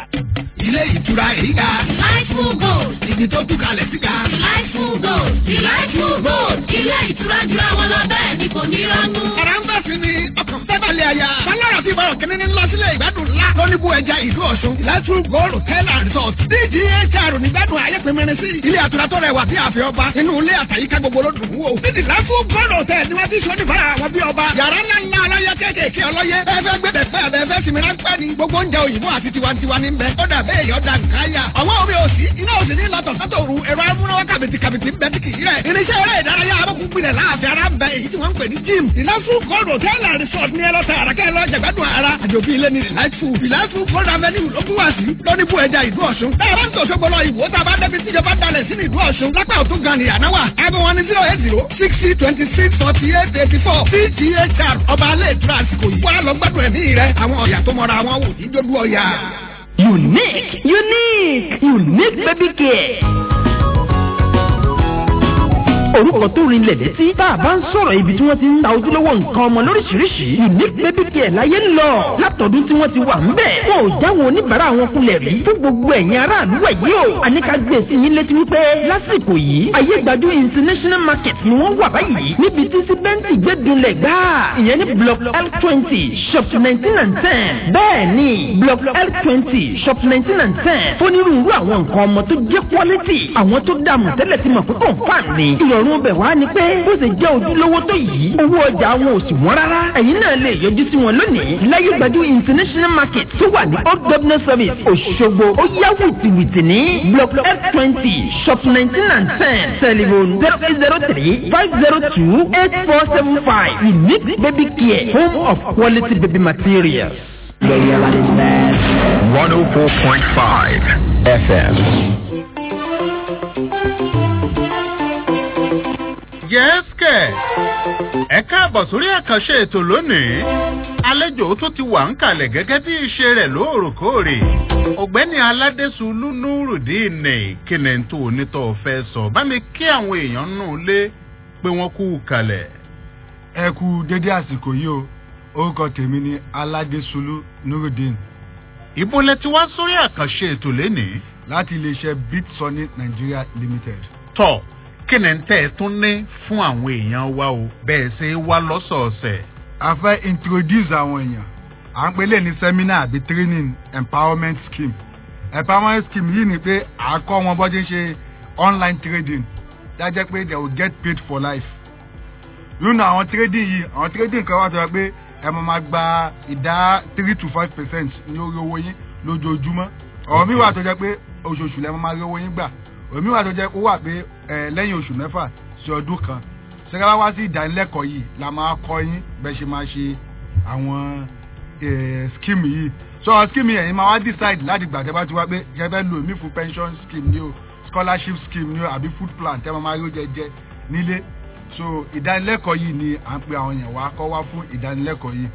ilé ìtura èyí ga.
Delightful Gold.
ibi tó tún kalẹ̀ sí ga.
Delightful Gold. Delightful Gold. Ilé ìtura jura wọn lọ bẹ́ẹ̀ ni kò ní rọ́nú.
Ara ń bẹ̀ sí ni ọkàn fẹ́ balẹ̀ àyà. Bálọ̀rọ̀ ti bọ̀rọ̀ kìnínní lọ sílé ìgbádùn ńlá. Lọ́níbù ẹja ìlú Ọ̀ṣun. Delightful Gold Hotel and Resort. DGHR nígbàdùn ayé pinmirin sí. Ilé àtura tó rẹwà bí àfẹ́ ọba. Inú ilé àtàyíká gbogbo ló dùn wò. Ní Delightful Gold Hotel ni wọ́n ti sọ nípa àwọn bí ọba. Yàrá ńlá ńlá ọlọ́yẹ kéékèèké ọlọ́yẹ. Ẹ fẹ́ gbé bẹ̀fẹ́ àbẹ̀ fẹ́ sinmi ráńpẹ́ ni. Gbogbo oúnjẹ òyìnbó àti tiwantiwa ní bẹ. Ó dà bẹ́ẹ̀ yọ̀ dà nǹkan yà. Àwọn omi òsì iná òsì ní lọ́tọ̀ sátòru ẹ̀rọ amúnáwá kàbìtì kàbìtì ń bẹ tí kì í rẹ̀. Irinṣẹ́ eré ìdárayá abọ́kùnrinlẹ̀ láàfin ara ń bẹ èyí tí wọ́n ń pè ní gym. Delightful Gold Hotel and Resort ní ẹlọ́ta àràkẹ́ ẹlọ́ jẹ̀gbádùn ara. Àjòbí ilé ni Delightful. Delightful Gold Avenue ló kún wá sí. Lọ́níbù ẹja ìlú Ọ̀ṣun. Bẹ́ẹ̀ bá ń tòṣó gbọ́lọ́ ìwò tá a bá débi tíjọba dalẹ̀ sínú ìlú Ọ̀ṣun. Lápá òtún gan ni ànáwà. Aago wọn ni zero eight zero sixty twenty six forty eight eighty four. CGHR ọba alẹ́ ìtura àsìkò yìí. Wá lọ gbádùn ẹ̀mí rẹ̀. Àwọn ọ̀yà tó mọra wọn wò ní dójú ọ̀yà.
Unique, unique, unique baby care. orúkọ tó rinlẹ̀ létí tá a bá ń sọ̀rọ̀ ibi tí wọ́n ti ń ta ojúlówó nǹkan ọmọ lóríṣiríṣi unique baby care láyé ń lọ látọ̀dún tí wọ́n ti wà ń bẹ̀. wọn ò jáwọn oníbàárà wọn kulẹ̀ rí fún gbogbo ẹ̀yin aráàlú ẹ̀ yìí o. àníkà gbé sí yín létí wípé lásìkò yìí ayé gbajú international market ni wọ́n wà báyìí níbi tí síbẹ́ǹtì gbé dunlẹ̀ gbáà ìyẹn ní block l twenty shop nineteen and ten bẹ́ẹ̀ ni block l twenty shop nineteen and ten fónírúurú àwọn nǹkan ọmọ tó jẹ́ quality àwọn tó dààmú tẹ́lẹ̀ ti mọ̀ pé kò fà ní ìrọ̀rùn ìrọ̀rùn bẹ̀ wá ni pé bó ṣe jẹ́ ojúlówó tó yìí owó ọjà wọn ò sì wọ́n rárá ẹ̀yin náà lè yọjú sí wọn lónìí láyé gbajú international market tó wà ní old governor service òṣogbo ó yá wìtìwìtì ní block f twenty shop nineteen and ten telephone zero eight zero three five zero two eight four seven five unique baby care home of quality baby materials.
104.5 FM.
yẹ́sìkẹ̀ ẹ káàbọ̀ sórí àkànṣe ètò lónìí àlejò tó ti wà ń kalẹ̀ gẹ́gẹ́ bí ìṣe rẹ̀ lóòrèkóòrè ọ̀gbẹ́ni aládésùlù nurudeen kíni tó onítọ̀ fẹ́ sọ bá mi kí àwọn èèyàn nù lé pé wọ́n kú kalẹ̀.
ẹ kú dédé àsìkò yìí o orúkọ tèmi ni aládésùlù nurudeen.
ibo lẹ ti wá sórí àkànṣe ètò lénìí.
láti iléeṣẹ́ bitsoni nigeria limited.
tọ́ kí ni tẹ́ ẹ tún ní fún àwọn èèyàn wa o bẹ́ẹ̀ ṣe wá lọ́sọ̀ọ̀sẹ̀.
a fẹ́ introduce àwọn èèyàn à ń pè lè ní seminar àbí training empowerment scheme empowerment scheme yìí ni pé à á kọ́ wọn bọ́ ṣe ń ṣe online trading dájẹ́ pé they will get paid for life nínú àwọn trading yìí àwọn trading kan wà tó yẹ pé ẹ máa ma gba ìdá three to five percent ní orí owó yín lójoojúmọ́ ọ̀rọ̀ mi wà tó jẹ́ pé oṣooṣù lẹ́ máa ma rí owó yín gbà òmí wà tó jẹ́ ó wà pé ẹ lẹ́yìn oṣù mẹ́fà sí ọdún kan ṣẹ́ká wá sí ìdánilẹ́kọ̀ọ́ yìí la máa kọ́ yín bẹ́ẹ̀ ṣe máa ṣe àwọn scheme yìí so scheme yẹn máa wá decide láti gbà tẹ́ bá ti wá pé ṣe fẹ́ lo èmi fún pension scheme ni o scholarship scheme ni o àbí food plan tẹ́ máa rí oúnjẹ jẹ nílé so ìdánilẹ́kọ̀ọ́ yìí ni à ń pe àwọn èèyàn wá kọ́ wá fún ìdánilẹ́kọ̀ọ́ yìí.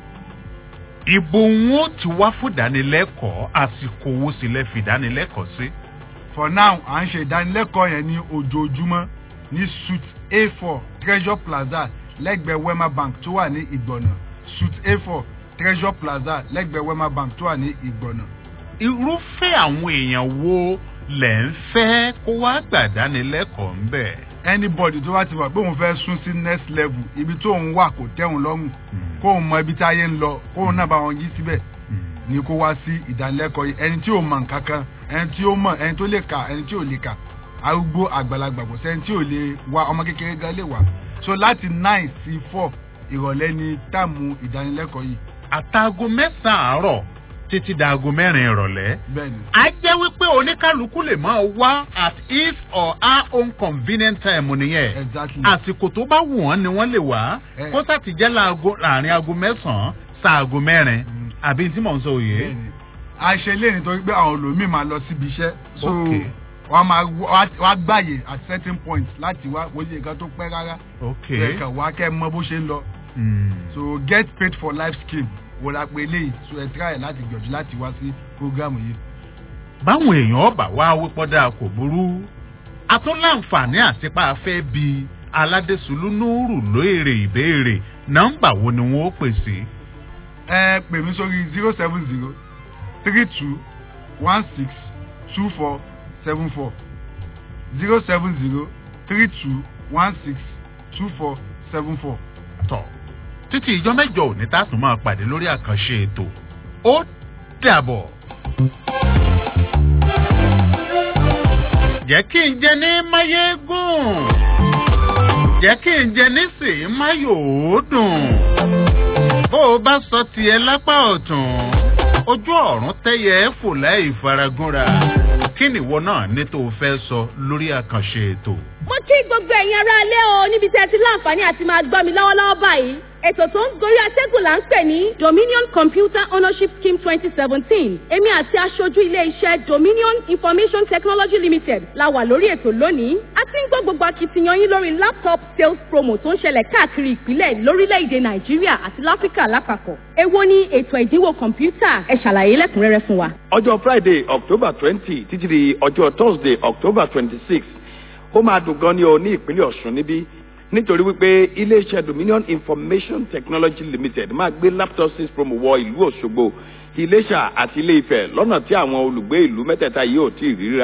ibo wọn ti wá fún ìdánilẹ́kọ̀ọ́ àsìkò wo sì lẹ́ fi ìdánilẹ́kọ̀ọ́ sí. Si?
for now à ń ṣe ìdánilẹ́kọ̀ọ́ yẹn ní ojoojúmọ́ ní suit a four treasure plaza lẹ́gbẹ̀ẹ́ wema bank tó wà ní ìgbọ̀nà suit a four treasure plaza lẹ́gbẹ̀ẹ́ wema bank tó wà ní ìgbọ̀nà.
irúfẹ́ àwọn èèyàn wo lẹ̀ ń fẹ́ kó wá gbàdánilẹ́kọ̀ọ́ ń bẹ̀.
anybody tó bá ti wà pé òun fẹ́ sún sí next level ibi tó ń wà kò tẹ́hùn lọ́rùn kóun mọ ibi táyé ń lọ kóun náà bá wọn yí síbẹ̀ ni kó wá sí ìdánilẹ́kọ̀ọ́ yìí ẹni tí ò mọ nǹkan kan ẹni tí ó mọ ẹni tó lè kà ẹni tí ò lè kà arúgbó àgbàlagbà kò sẹ́ni tí ò lè wá ọmọ kékeré gan lè wá so láti nine sí four ìrọ̀lẹ́ ni táàmù ìdánilẹ́kọ̀ọ́ yìí.
àtàgò mẹ́sàn-án àárọ̀ títí dàgò mẹ́rin ìrọ̀lẹ́.
bẹ́ẹ̀ni.
a jẹ́ wípé oníkálukú lè máa wá at his or her own convenient time nìyẹn.
exactly.
àsìkò tó bá wù wọ́n ni wọ́n lè wá kó sàtìjẹ́ láàrin aago mẹ́sàn-án sáago mẹ́rin àbí tí mò ń sọ òye.
a ṣe lé nítorí pé àwọn olómi máa lọ síbi iṣẹ́ so wọ́n máa wá gbàyè at certain point láti wá wọ́n ṣe nǹkan tó pẹ́ rárá. ẹ̀ka wá kẹ́ mọ bó ṣe ń lọ. so get paid for life scheme wò la pé eléyìí so ẹ tíráyè láti gbìyànjú láti wá sí programu yìí.
báwọn èèyàn ọba wá wípọ́dà kò burú a tún láǹfààní àtipá afẹ́ bíi aládésùlù núrù lóèrè ìbéèrè nọ́mbà wo ni wọ́n ó pèsè
ẹ pè mí sórí zero seven zero three two one six two four seven four zero seven zero three two one six two four seven four.
tọ́ títí ìjọ mẹ́jọ òní tá a tún máa pàdé lórí àkànṣe ètò ó dàbọ̀. jẹ́ kí n jẹ ní máyégún jẹ́ kí n jẹ ní sèé máyòódùn bó o bá sọ tiẹ̀ lápá ọ̀tún ojú ọ̀run tẹ́yẹ ẹ́ fò láì faragúnra kí nìwọ náà ní tó o fẹ́ sọ lórí àkànṣe ètò.
mo kí gbogbo ẹ̀yin ará ilé o níbi tí ẹ ti láǹfààní àti máa gbọ́ mi lọ́wọ́lọ́wọ́ báyìí ètò tó ń gorí atẹ́gùn là ń pè ní dominion computer ownership scheme twenty seventeen èmi àti aṣojú ilé-iṣẹ́ dominion information technology limited la wà lórí ètò lónìí a ti ń gbọ́ gbogbo akitiyan yín lórí laptop sales promo tó ń ṣẹlẹ̀ káàkiri ìpínlẹ̀ lórílẹ̀‐èdè nàìjíríà àti láfíríkà lápapọ̀ èwo ni ètò ìdínwó kọ̀ǹpútà ẹ ṣàlàyé lẹ́kùnrẹ́rẹ́ fún wa.
ọjọ́ friday october twenty títí di ọjọ́ thursday october twenty six ó máa dùn gan ni o ní ìpínlẹ̀ ọ̀ṣun níbí nítorí wípé iléeṣẹ́ dominion information technology limited máa gbé laptop six promo wọ ìlú òṣogbo ti iléṣà àti ilé ifẹ̀ lọ́nà tí àwọn olùgbé ìlú mẹ́tẹ̀ẹ̀ta yìí ò tí ì rí rárá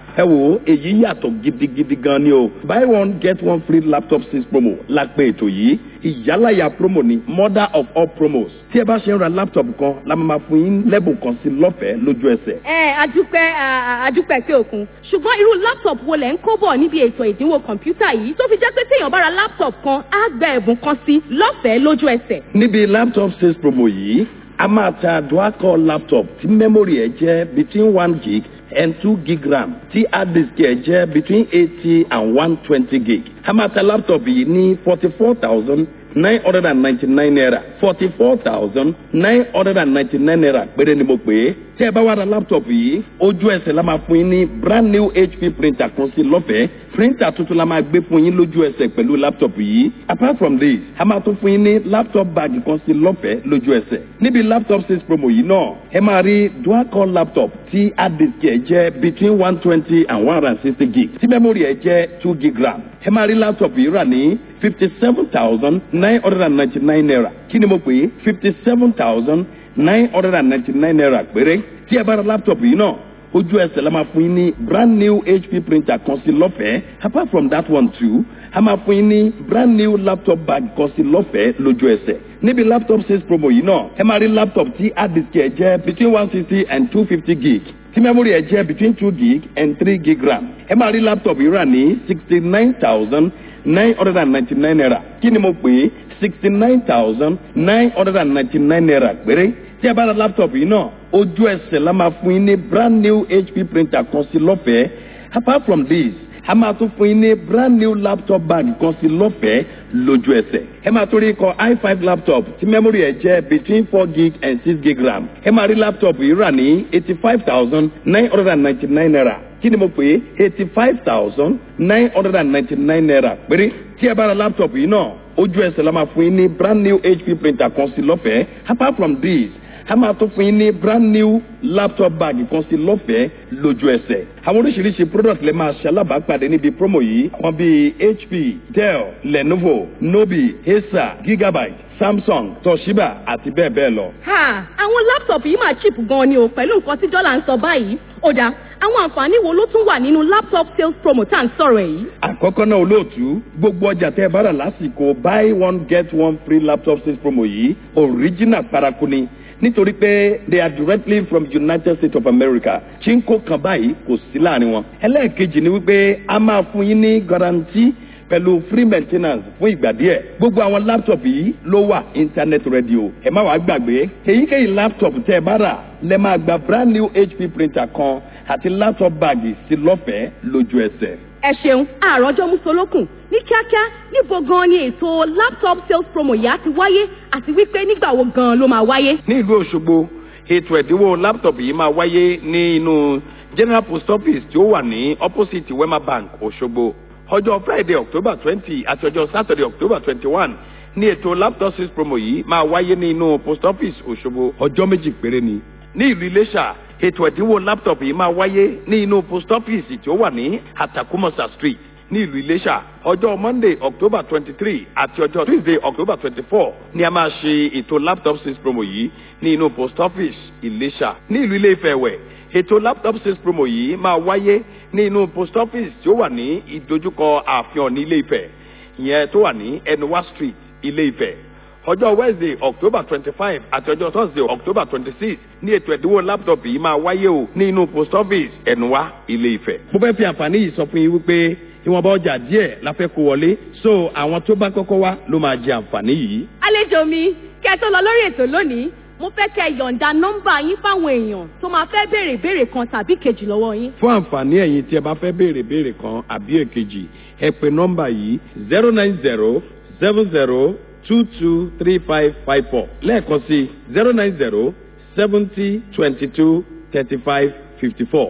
ẹ wo èyí yàtọ̀ gidigidi gan ni o buy one get one free laptop six promo la pè ètò yìí ìyálàyà promo ni mother of all promos tí ẹ bá ṣe ń ra laptop kan la máa fún yín lẹ́bùn kan sí lọ́fẹ̀ẹ́ lójú ẹsẹ̀.
ẹ adúpẹ́ à, adúpẹ́ pé òkun ṣùgbọ́n irú laptop wo lẹ̀ ń kó bọ̀ níbi ètò ìdínwó kọ̀ǹpútà yìí tó fi jẹ́ pé téèyàn bá ra laptop kan á gba ẹ̀bùn kan sí lọ́fẹ̀ẹ́ lójú ẹsẹ̀.
níbi laptop sales promo yìí a máa ta dual-core laptop tí memory ẹ̀ jẹ́ between one gig and two gig ram tí hard disk ẹ̀ jẹ́ between eighty and one twenty gig. a máa ta laptop yìí ní forty four thousand nine hundred and ninety nine naira forty four thousand nine hundred and ninety nine naira péré ni mo pè é. tí ẹ bá wá ra laptop yìí ojú ẹsẹ̀ la máa fún yín ní brand new hp printer kan sí lọ́fẹ̀ẹ́ printer tuntun la máa gbé fún yín lójú ẹsẹ̀ pẹ̀lú laptop yìí apart from this a máa tún fún yín ní laptop bag kan sí lọ́fẹ̀ẹ́ lójú ẹsẹ̀ níbi laptop six promo yìí náà ẹ máa rí dual core laptop tí hard disk ẹ̀ jẹ́ between one twenty and one hundred and sixty gig tí memory ẹ̀ jẹ́ two gig ram ẹ máa rí laptop yìí rà ní fifty seven thousand nine hundred and ninety nine naira kí ni mo pè é fifty seven thousand nine hundred and ninety nine naira péré tí ẹ bá ra laptop yìí náà ojú ẹsẹ̀ la máa fún yín ní brand new hp printer kan sí lọ́fẹ̀ẹ́ apart from that one too a máa fún yín ní brand new laptop bag kan sí lọ́fẹ̀ẹ́ lójú ẹsẹ̀ níbi laptop sales promo yìí náà ẹ máa rí laptop tí hard disk ẹ̀ jẹ́ between one sixty and two fifty gig tí memory ẹ̀ jẹ́ between two gig and three gig ram ẹ máa rí laptop yìí rà ní sixty nine thousand nine hundred and ninety nine naira kí ni mo pè é sixty nine thousand nine hundred and ninety nine naira péré tí a bá ra laptop yìí náà ojú ẹsẹ̀ la máa fún yín ní brand new hp printer kan sí lọ́fẹ̀ẹ́ apart from this a máa tún fún yín ní brand new laptop bag kan sí lọ́fẹ̀ẹ́ lójú ẹsẹ̀ ẹ máa tún rí ikọ̀ i five laptop tí memory ẹ̀ jẹ́ between four gig and six gig ram ẹ máa rí laptop yìí rà ní eighty five thousand nine hundred and ninety nine naira kí ni mo pè é eighty five thousand nine hundred and ninety nine naira péré tí ẹ bá ra laptop yìí náà ojú ẹsẹ̀ la máa fún yín ní brand new hp printer kan sí lọ́fẹ̀ẹ́ apart from this a máa tún fún yín ní brand new laptop bag kan sí lọ́fẹ̀ẹ́ lójú ẹsẹ̀. àwọn oríṣiríṣi product lè máa ṣe alábàápàdé níbi promo yìí àwọn bíi hp dell lenovo nobi acer gigabyte samsung toshiba àti bẹ́ẹ̀ bẹ́ẹ̀ lọ.
ha àwọn laptop yìí máa cheap gan ni o pẹ̀lú nǹkan tí dọ́là ń sọ báyìí ó dáa àwọn àǹfààní wo ló tún wà nínú laptop sales promo tá à ń sọ̀rọ̀ ẹ̀ yìí.
àkọ́kọ́ náà olóòtú gbogbo ọjà tẹ́ ẹ bá rà lásìkò buy one get one free laptop sales promo yìí original paraku ni nítorí pé they are directly from united states of america chinko kan báyìí kò sí láàrin wọn. ẹlẹ́ẹ̀kejì ni wípé a máa fún yín ní guarantee pẹ̀lú free maintenance fún ìgbà díẹ̀. gbogbo àwọn laptop yìí ló wà internet radio. ẹ má wàá gbàgbé èyíkéyìí laptop tẹ́ ẹ bá rà lẹ́ máa gba brand new hp printer kan àti laptop báàgì sí lọ́fẹ̀ẹ́ lójú ẹsẹ̀.
ẹ ṣeun àròjọ musolókun ní kíákíá níbo gan ni ètò laptop sales promo yìí á ti wáyé àti wípé nígbà wo gan ló máa wáyé.
ní ìlú òṣogbo ètò ẹ̀dínwó laptop yìí máa wáyé ní inú general post office tí ó wà ní opposite wema bank òṣogbo ọjọ́ friday october twenty àti ọjọ́ saturday october twenty one ní ètò laptop sales promo yìí máa wáyé ní inú post office òṣogbo ọjọ́ méjì péré ni ní ìlú iléṣà ètò ẹ̀dínwó laptop yìí máa wáyé ní inú post office tí ó wà ní atakumasa street ní ìlú iléṣà ọjọ́ monday october twenty three àti ọjọ́ tuesday october twenty four ni a máa ṣe ètò laptop sales promo yìí ní inú post office iléṣà ní ìlú ilé ìfẹ́ wẹ̀ ètò laptop sales promo yìí máa wáyé ní inú post office tí ó wà ní ìdojúkọ ààfin ní ilé ìfẹ́ ìyẹn tó wà ní enuwa street ilé ìfẹ́ ọjọ́ wednesday october twenty five àti ọjọ́ thursday october twenty six ní ètò ẹ̀dínwó laptop yìí máa wáyé o ní inú post office ẹ̀nùwá ilé ìfẹ́. mo fẹ́ fi àǹfààní yìí sọ fún yín wípé ìwọ̀nba ọjà díẹ̀ la fẹ́ kó wọlé so àwọn tó bá kọ́kọ́ wá ló máa jẹ àǹfààní yìí.
àlejò mi kẹ́ ẹ tó lọ lórí ètò lónìí mo fẹ́ kẹ́ ẹ yọ̀ǹda nọ́mbà yín fáwọn èèyàn tó máa fẹ́ béèrè ìbéèrè kan tàbí kejì lọ́wọ́ yín.
fún àǹfààní ẹ̀yin tí ẹ bá fẹ́ béèrè béèrè kan àbí èkejì ẹ pè nọ́mbà yìí zero nine zero seven zero two two three five five four lẹ́ẹ̀kan sí zero nine zero seventy twenty two thirty five fifty four.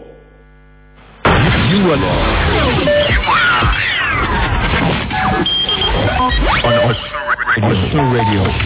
You are on Osun Radio.